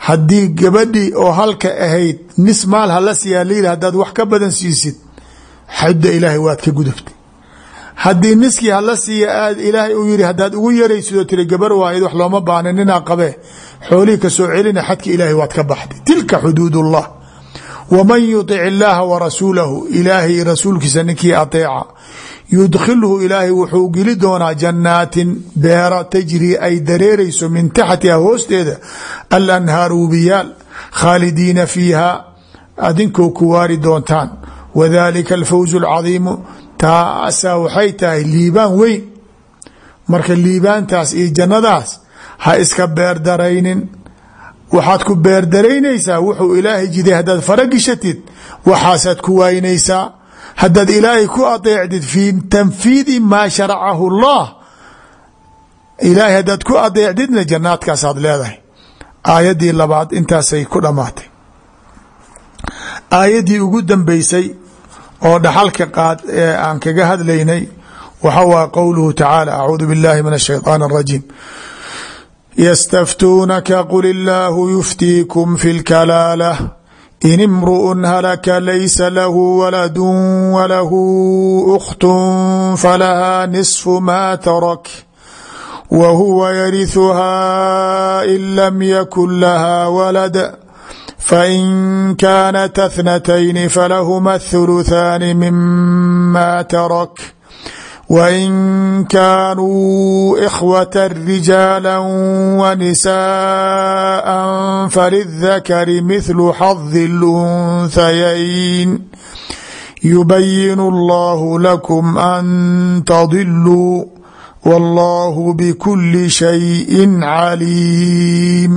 haddii gabadhii oo halka ahayd nis maal hala siiyaa layidhi haddaad wax ka badan siisid xadda ilaahay waad ka gudubtay haddii niskii hala siiya aad ilaahay uu yihi haddaad ugu yaraysidoo tiri gabar waayad wax looma baahna ninaa qabee xoolihii ka soo celina xadka ilaahay waad ka baxday tilka xuduud ullah waman yutic illaaha wa rasuulahu ilaahay rasuulkiisa ninkii ateeca yudkhilhu ilaahay wuxuu geli doonaa jannaatin beera tajrii ay dareerayso min taxtiha hoosteeda alanhaaru wubiyaal khaalidiina fiiha adinkoo ku waari doontaan wadalika alfawz alcadiimu taasaa waxay tahay liibaan weyn marka liibaantaas iyo jannadaas ha iska beerdaraynin waxaad ku beerdaraynaysaa wuxuu ilaahay jiday haddaad faragishatid waxaasaad ku waaynaysaa haddaad ilaahay ku adeecdid fii tanfiidi maa sharacahu اllah ilaahay haddaad ku adeecdidna jannaadkaasaad leedahay aayaddii labaad intaasay ku dhammaatay aayaddii ugu dambeysay oo dhaxalka qaad ee aan kaga hadlaynay waxa waa qowluhu tacaala acuudu biاllahi min الshayطaan الrajiim ystaftuunaka qul illaahu yuftiikum fi اlkalaalah in imru'un halaka laysa lahu waladu walahu ukhtun falahaa nisfu ma tarak wa huwa yarihuhaa in lam yakun lahaa walad fain kaanat اthnatayni falahuma athuluthaani mima tarak wain kaanuu ikhwata rijaala wanisaءa falidakari mithlu xadi اlunhayayn yubayin اllahu lakum an tadiluu wallahu bkuli shayi caliim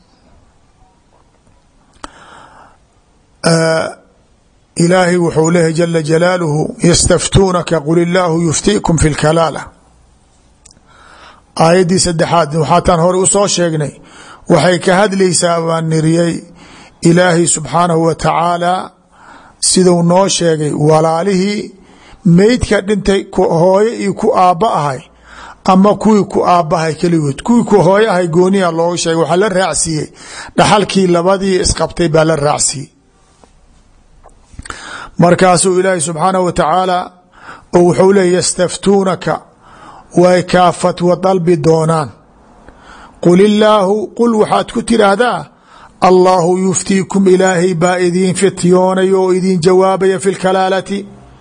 ilaahay wuxuu leeyahy jala jalaaluhu yastaftuunaka qul illaahu yuftiikum fi lkalaala aayaddii saddexaad waxaataan hore usoo sheegnay waxay ka hadlaysaa baan niriyey ilaahay subxaanahu wa tacaala siduu noo sheegay walaalihii meydka dhintay hooyo iyo ku aabba ahay ama kuwii ku aabbahay keligood kuwii ku hooyo ahay gooniya looga sheegay waxaa la raacsiiyey dhaxalkii labadii isqabtay baa la raacsiiyey markaasuu ilaahi subxaanahu wa tacaala oo wuxuu leey yastaftuunaka way kaa fatwa dalbi doonaan qul illaahu qul waxaad ku tiraahdaa allaahu yuftiikum ilaahay baa idiin fityoonaya oo idiin jawaabaya fi lkalaalati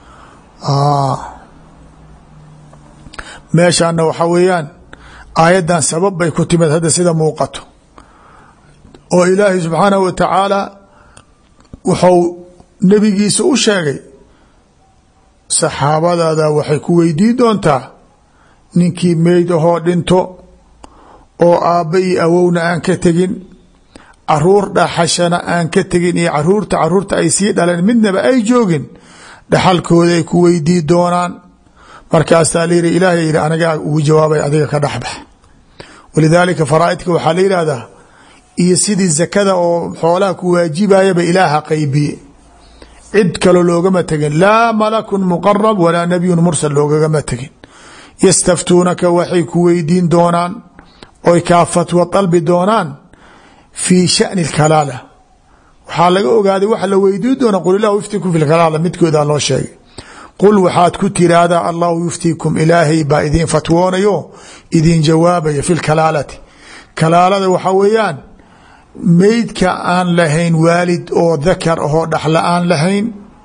meeshaana waxaa weeyaan aayaddan sabab bay ku timid hadda sida muuqato oo ilaahay subxaanahu wa tacaala wuxuu nebigiisa u sheegay saxaabadaada waxay ku weydiin doontaa ninkii meyd ahoo dhinto oo aabba iyo awowna aan ka tegin caruur dhaxashana aan ka tegin iyo caruurta caruurta ay sii dhaleen midnaba ay joogin dhaxalkooda ay ku weydii doonaan markaasaa la yihi ilaahay yihi anagaa ugu jawaabay adiga ka dhexbax walidaalika faraaidka waxaa la yihahdaa iyo sidii zakada oo xoolaha ku waajibayaba ilaaha qaybiye cid kaloo loogama tegin laa malakun muqarab walaa nabiyun mursal loogagama tegin yastaftuunaka waxay ku weydiin doonaan oy kaa fatwa dalbi doonaan fii shani kalaala waxaa laga ogaaday waxa la weydiin doona qul ilahu yuftikum fi kalaala midkoodaa loo sheegay qul waxaad ku tiraahdaa allahu yuftiikum ilaahay baa idiin fatwoonayo idiin jawaabaya fi lkalaalati kalaalada waxaa weeyaan meydka aan lahayn waalid oo dakar ahoo dhaxla aan lahayn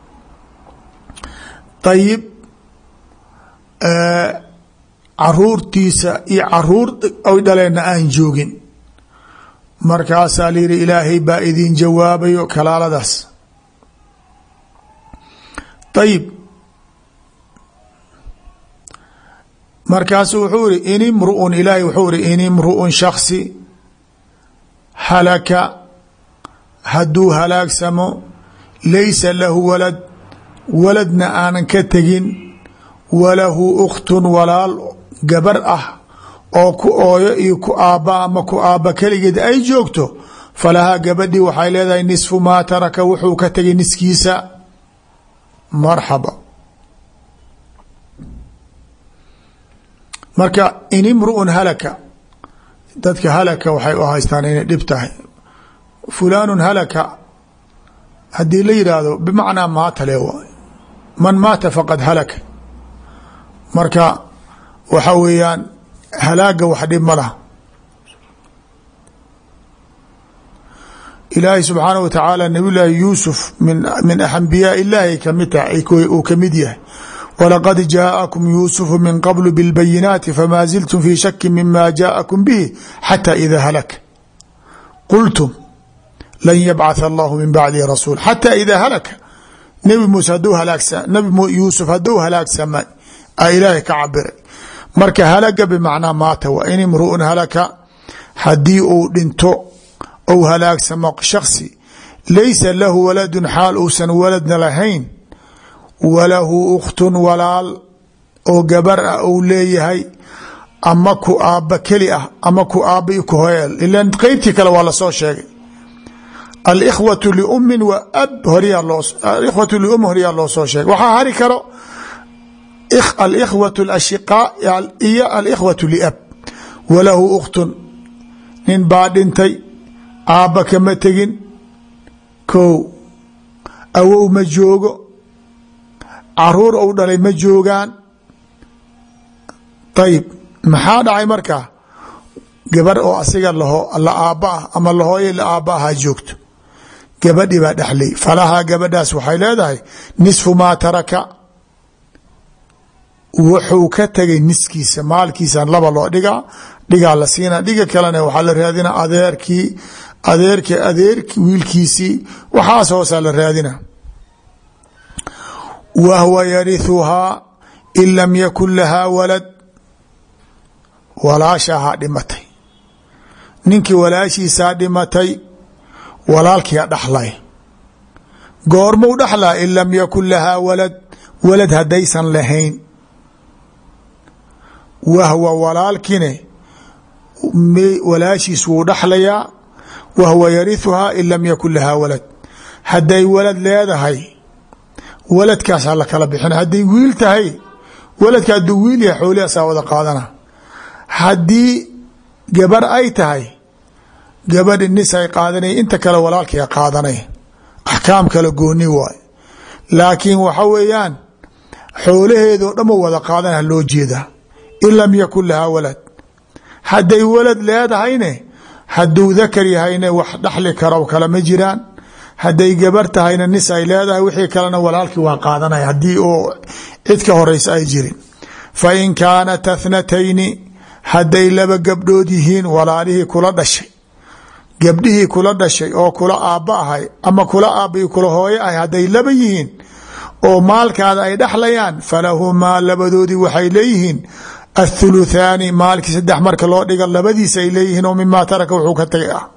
ayib caruurtiisa iyo caruur oy dhaleenna aan joogin markaasaa la yihi ilaahay baa idin jawaabayo kalaaladaas ayib markaasu wuxuu ihi in imruun ilaahay wuxuu ihi in imruun shaksi halaka hadduu halaagsamo laysa lahu walad waladna aanan ka tegin walahu ukhtun walaal gabar ah oo ku ooyo iyo ku aabba ama ku aabba keligeed ay joogto falahaa gabadhii waxay leedahay nisfu maa taraka wuxuu ka tegay niskiisa marxaba marka in imruun halaka dadka halaka waxay u haystaan inay dhib tahay fulaanu halaka haddii la yidhaahdo bimacnaa maata le waay man maata faqad halaka marka waxa weeyaan halaaga wax dhib ma laha ilaahay subxaanaه wa tacaala nabiy llaahi yuusuf min min ambiyaa illaahi kamid tahay uu kamid yahay walaqad jaa'akum yuusufu min qablu biاlbayinaati famaa ziltum fii shaki mima jaa'akum bihi xata ida halak qultum lan yabcaث allahu min bacdihi rasuul xata ida halaka nebi muuse haduu halaagsa nabi yuusuf hadduu halaagsamay a ilaahay ka cabiray marka halaga bimacnaa maata wa in imru'un halaka haddii uu dhinto ou halaagsamo shaksi laysa lahu waladun xaal uusan waladna lahayn walahu ukhtun walaal oo gabar ah ou leeyahay ama ku aabba keli ah ama ku aabba i ku hoyeel ilan qeybtii kale waa lasoo sheegay alikhwatu liummin wa ab horyaa loo alikhwatu lium horyaa loo soo sheegay waxaa hari karo alikhwatu alashiqaa iyo alikhwatu liab walahu ukhtun nin baa dhintay aabba kama tegin kow awow ma joogo caruur ou dhalay ma joogaan ayib maxaa dhacay markaa gabar oo asiga la aabba ah ama lahooye la aabba ahaa joogto gabadhi baa dhexlay falahaa gabadhaas waxay leedahay nisfu maa taraka wuxuu ka tegay niskiisa maalkiisan laba loo dhigaa dhigaa la siina dhiga kalena waxaa la raadina adeerkii adeerki adeerki wiilkiisii waxaas hoosaa la raadina wa hwa yarihuhaa in lam yakun lahaa walad walaashahaa dhimatay ninkii walaashiisaa dhimatay walaalkiia dhaxlay goormuu dhaxlaa in lam yakun lahaa walad walad haddaysan lahayn wahwa walaalkine walaashiis wuu dhaxlayaa wahwa yarihuhaa in lam yakun lahaa walad hadday walad leedahay waladkaas hala kala bixina hadday wiil tahay waladka hadduu wiil yahay xoolihaasaa wada qaadana haddii gabar ay tahay gabadhi nis ay qaadanay inta kale walaalkia qaadanay axkaam kale gooni waay laakiin waxa weeyaan xoolaheedoo dhanba wada qaadana loo jeedaa in lam yakun lahaa walad hadday walad leedahayne hadduu dakar yahayne wax dhaxli karo kale ma jiraan hadday gabar tahayna nis ay leedahay wixii kalena walaalkii waa qaadanaya haddii oo cid ka horeysa ay jirin fa in kaanat athnatayni hadday laba gabdhood yihiin walaalihii kula dhashay gabdhihii kula dhashay oo kula aabba ahay ama kula aabbai kula hooyo ahay hadday laba yihiin oo maalkaada ay dhexlayaan falahumaa labadoodii waxay leeyihiin athuluthaani maalkii saddex marka loo dhiga labadiisa ay leeyihiin oo mimaa taraka wuxuu ka tagay ah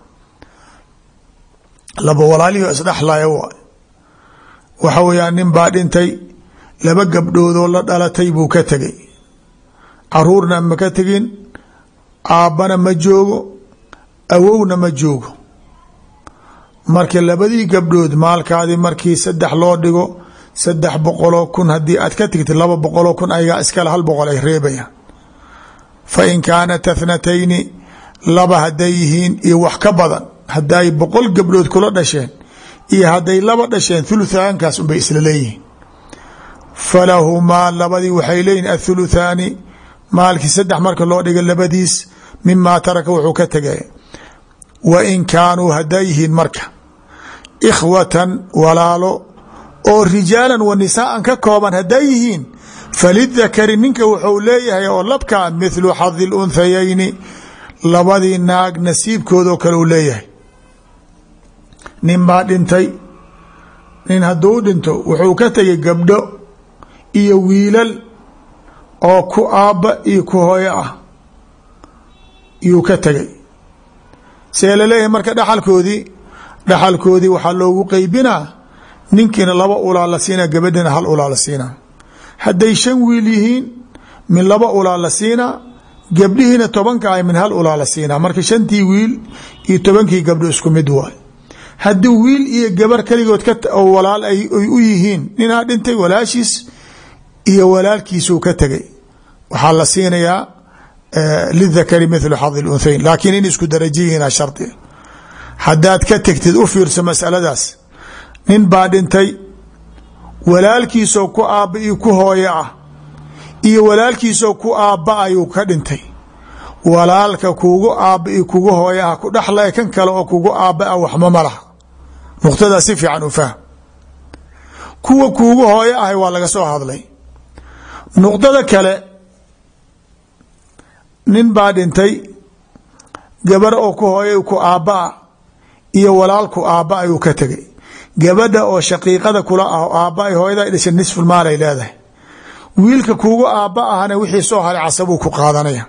laba walaalihii isdhexlaya waay waxa weeyaan nin baa dhintay laba gabdhoodoo la dhalatay buu ka tegay caruurna ma ka tegin aabbana ma joogo awowna ma joogo marka labadii gabdhood maalkaadii markii saddex loo dhigo saddex boqoloo kun haddii aad ka tigtid laba boqoloo kun ayagaa iskale hal boqol ay reebayaan fa in kaanat athnatayni laba hadday yihiin iyo wax ka badan hadday boqol gabdhood kula dhasheen iyo hadday laba dhasheen thuluthaankaas unbay isla leeyihiin falahumaa labadii waxay leeyihin athuluthaani maalkii saddex marka loo dhiga labadiis mimaa taraka wuxuu ka tegaya wa in kaanuu hadday yihiin marka ikhwatan walaalo oo rijaalan wa nisaaan ka kooban hadday yihiin falidakari ninka wuxuu leeyahay oo labkaa mithlu xadi lunthayayni labadii naag nasiibkoodoo kale uu leeyahay nin baa dhintay nin hadduu dhinto wuxuu ka tegay gabdho iyo wiilal oo ku aabba iyo ku hooyo ah iyuu ka tegay see laleeyahay marka dhaxalkoodii dhaxalkoodii waxaa loogu qeybinaa ninkiina laba ulaa la siinaa gabadhina hal ulaa la siinaa hadday shan wiil yihiin min laba ulaa la siinaa gabdhihiina tobanka ay min hal ulaa la siinaa marka shantii wiil iyo tobankii gabdho isku mid waay haddii wiil iyo gabar keligood oo walaal ay u yihiin ninaa dhintay walaashiis iyo walaalkiisuu ka tegay waxaa la siinayaa lidakari mithlu xadi lunhayn laakiin in isku daraja yihiina shardiga haddaad ka tegtid u fiirso masaladaas nin baa dhintay walaalkiisoo ku aabba iyo ku hooyo ah iyo walaalkiisoo ku aabba ayuu ka dhintay walaalka kugu aabba iyo kugu hooyo ah ku dhexlaya kan kale oo kugu aabba ah waxma ma laha nuqtadaa si fiican u fahm kuwa kuugu hooyo ahay waa laga soo hadlay nuqdada kale nin baa dhintay gabar oo ku hooyo ku aabba ah iyo walaalku aabba ayuu ka tegay gabadha oo shaqiiqada kula ah aabba ay hooyada dhashay nisful maal ay leedahay wiilka kuugu aabba ahna wixii soo haray casabuu ku qaadanaya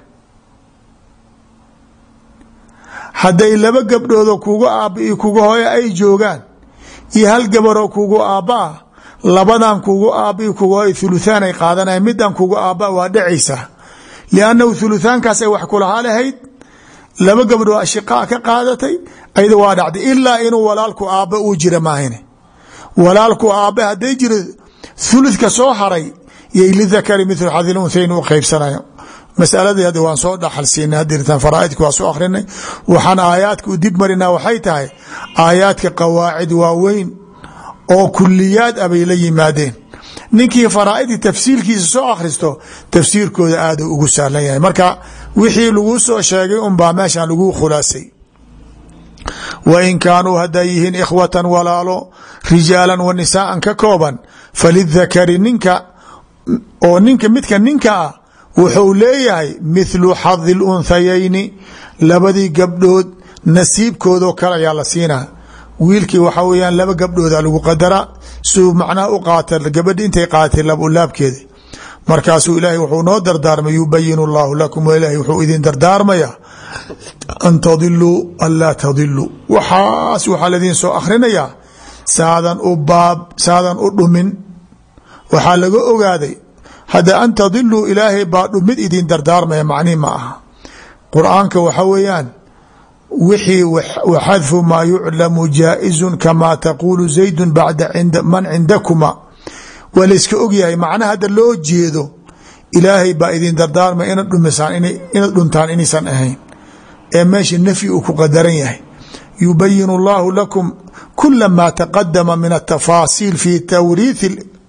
hadday laba gabdhoodoo kugu aabba iyo kugu hooyo ay joogaan iyo hal gabaroo kugu aabba ah labadan kugu aabba iyo kugu hooyo thuluthaan ay qaadanaya midan kugu aabba waa dhacaysaa liannahu thuluthaankaas ay wax kulahaa lahayd laba gabdhoo ashiqaa ka qaadatay ayada waa dhacday ilaa inuu walaalku aabba uu jira maahine walaalku aabba hadday jiro thuluthka soo haray yay lidakari mithlu xadil unhayn u qaybsanaya masaladii hadda waan soo dhaxal siinay hadirtaan faraaidka waa soo akhrinay waxaan aayaadka u dib marinaa waxay tahay aayaadka qawaacid waaweyn oo kuliyaad ah bay la yimaadeen ninkii faraaidii tafsiirkiisa soo akhristo tafsiirkooda aada ugu sahlan yahay marka wixii laguu soo sheegay unbaa meeshan laguu khulaasay wain kaanuu hadday yihiin ikhwatan walaalo rijaalan wa nisaaan ka kooban falidakari ninka oo ninka midka ninka ah wuxuu leeyahay mithlu xadi lunhayayni labadii gabdhood nasiibkoodoo kale ayaa la siinaa wiilkii waxa weyaan laba gabdhooda lagu qadaraa suu macnaha u qaata gabadhi intay qaaatay labulaabkeeda markaasuu ilaahay wuxuu noo dardaarmay yubayin allahu lakum ilaahay wuxuu idin dardaarmaya an tadiluu an laa tadiluu waxaas waxaa ladiin soo akhrinayaa saadan u baab saadan u dhumin waxaa laga ogaaday hadda an tadiluu ilaahay baa dhumid idin dardaarmaya macnihi ma aha qur-aanka waxa weeyaan wixii waxadfu maa yuclamu jaa'izu kamaa taquulu zaydu bacda man cindakuma waa layska ogyahay macnaha hadda loo jeedo ilaahay baa idin dardaarmaya inad dhumisaan inaad dhuntaan inaysan ahayn ee meesha nafyi uu ku qadaran yahay yubayin allahu lakum kula ma taqadama min atafaasiil fi tawriithi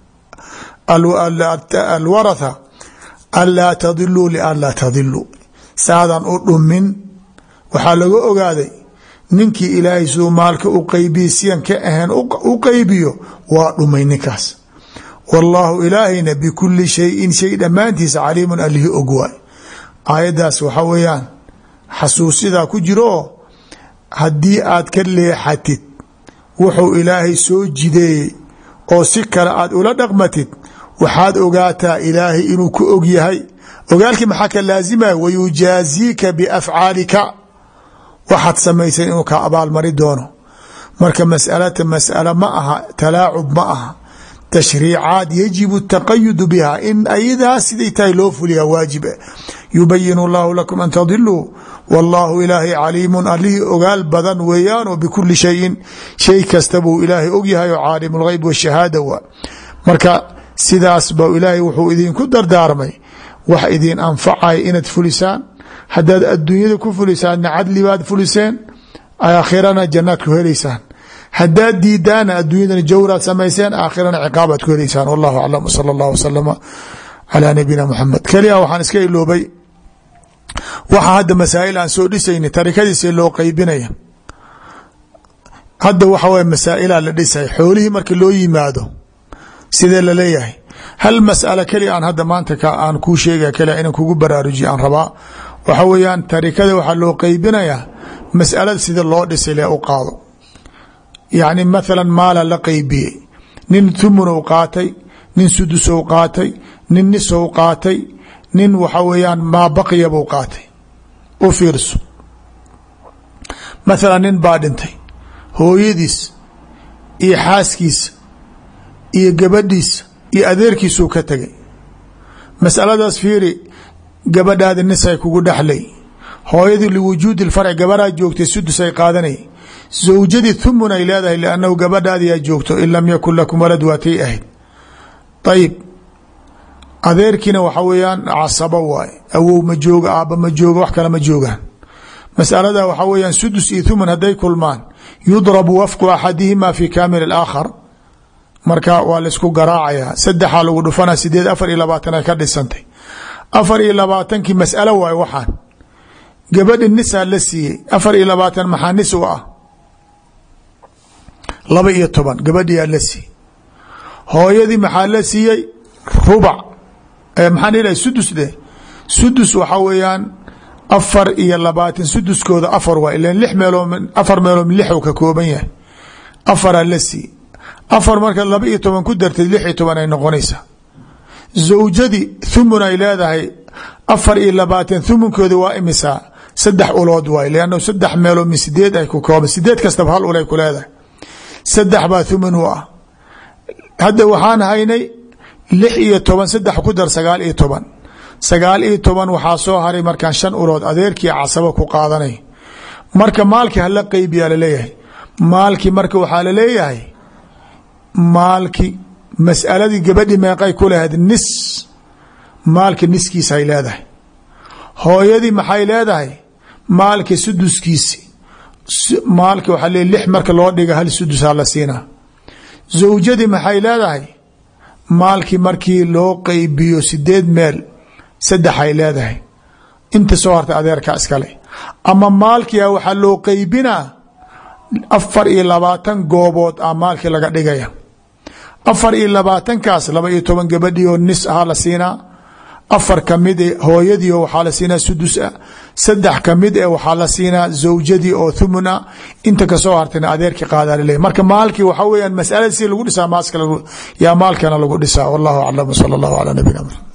alwaratha an laa tadiluu lian laa tadiluu saadan u dhumin waxaa laga ogaaday ninkii ilaahay siduu maalka u qeybiye siyan ka ahayn u qeybiyo waa dhumay ninkaas wallaahu ilaahayna bikuli shayin shay dhammaantiisa caliimun alihi og waay aayaddaas waxaa weeyaan xasuusidaa ku jiro haddii aad ka leexatid wuxuu ilaahay soo jideeyey oo si kale aad ula dhaqmatid waxaad ogaataa ilaahay inuu ku og yahay ogaalkii maxaa ka laazimaya wayujaaziika biafcaalika waxaad samaysay inuu ka abaalmari doono marka masalata mas'ala ma aha talaacub ma aha tashriicaad yajibu taqayudu biha in ayadaas siday tahay loo fuliyaa waajib yubayin allahu lakum an tadiluu wallaahu ilaahay caliimun allihii ogaal badan weeyaanoo bikuli shayin shay kasta buu ilaahay ogyahay oo caalim lgeyb washahaada waa marka sidaas ba ilaahay wuxuu idinku dardaarmay wax idin anfacaya inaad fulisaan haddaad adduunyada ku fulisaanna cadli baad fuliseen aakhirana jannaad ku helaysaan haddaad diidaana adduunyadana jawraad samayseen aakhirana ciqaabaad ku helaysaan wallahu aclam sala allah wasalama calaa nabiyina muxamed keliya waxaan iska iloobay waxaa hadda masaa'il aan soo dhisayna tarikadiisa loo qeybinaya hadda waxa weye masaa'ilaa la dhisay xoolihii marka loo yimaado sidee laleeyahay hal mas'ala keliya aan hadda maanta aan kuu sheegaya keliya inaan kugu baraarujiya aan rabaa waxa weeyaan tarikada waxaa loo qeybinayaa mas'alada sida loo dhisay le u qaado yacni mathalan maala la qeybiyey nin thumunw qaatay nin sudusow qaatay nin nisow qaatay nin waxa weeyaan maa baqiyabuu qaatay u fiirso mathalan nin baa dhintay hooyadiis iyo xaaskiisa iyo gabadhiisa iyo adeerkiisuu ka tegay masaladaas fiiri gabadhaadi nisay kugu dhexlay hooyadii liwujuudi lfarci gabaraa joogtay sudusay qaadanay zawjadii thumun ay leedahay liannahu gabadhaadiyaa joogto in lam yakun lakum walad waatay ahayd ayib adeerkiina waxa weeyaan casabo waay awow ma jooga aabba ma jooga wax kale ma joogaan masalada waxaa weeyaan sudus iyo thumun hadday kulmaan yudrabu wafqu axadihima fi kaamil اlaakhar marka waa laisku garaacaya saddexaa lagu dhufana sideed afar iyo labaatan ay ka dhisantay afar iyo labaatankii mas'alo waayo waxaan gabadhi nisaa la siiyey afar iyo labaatan maxaa nis u ah laba iyo toban gabadhiyaa la siiyey hooyadii maxaa la siiyey rubac maxaan ilahay sudus dheh sudus waxaa weeyaan afar iyo labaatan suduskooda afar waa ilan lix meeloo afar meeloo min lixu ka kooban yahay afaraa la siiyey afar marka laba iyo toban ku darteed lix iyo toban ay noqonaysaa zawjadii thumun ay leedahay afar iyo labaatan thumunkooda waa imisaa saddex ulood waay lann saddex meeloo min sideed ay ku kooban sideed kastaba hal ulay ku leedahay saddex baa thumun u ah hadda waxaan haynay lix iyo toban saddex ku dar sagaal iyo toban sagaal iyo toban waxaa soo haray markaan shan ulood adeerkii casabo ku qaadanay marka maalkii hala qeybiyaa laleeyahay maalkii marka waxaa laleeyahay maalki mas'aladii gabadhi meeqay ku lahayd nis maalka niskiisaay leedahay hooyadii maxay leedahay maalka suduskiisi maalka waxaa le lix marka loo dhiga hal sudusaa la siinaa zawjadii maxay leedahay maalkii markii loo qeybiyo sideed meel saddexay leedahay inta soo harta adeerkaa iskale ama maalkia waxaa loo qeybinaa afar iyo labaatan goobood ah maalkii laga dhigaya afar iyo labaatankaas laba iyo toban gabadhii oo nis ahaa la siinaa afar kamid e hooyadii oo waxaa la siinaa sudus ah saddex kamid e waxaa la siinaa zawjadii oo thumun ah inta kasoo hartayna adeerkii qaadaa laleeyahy marka maalkii waxaa weyaan masalada si lagu dhisaa maaska yaa maalkana lagu dhisaa wallahu aclam sala allahu calaa nabiyina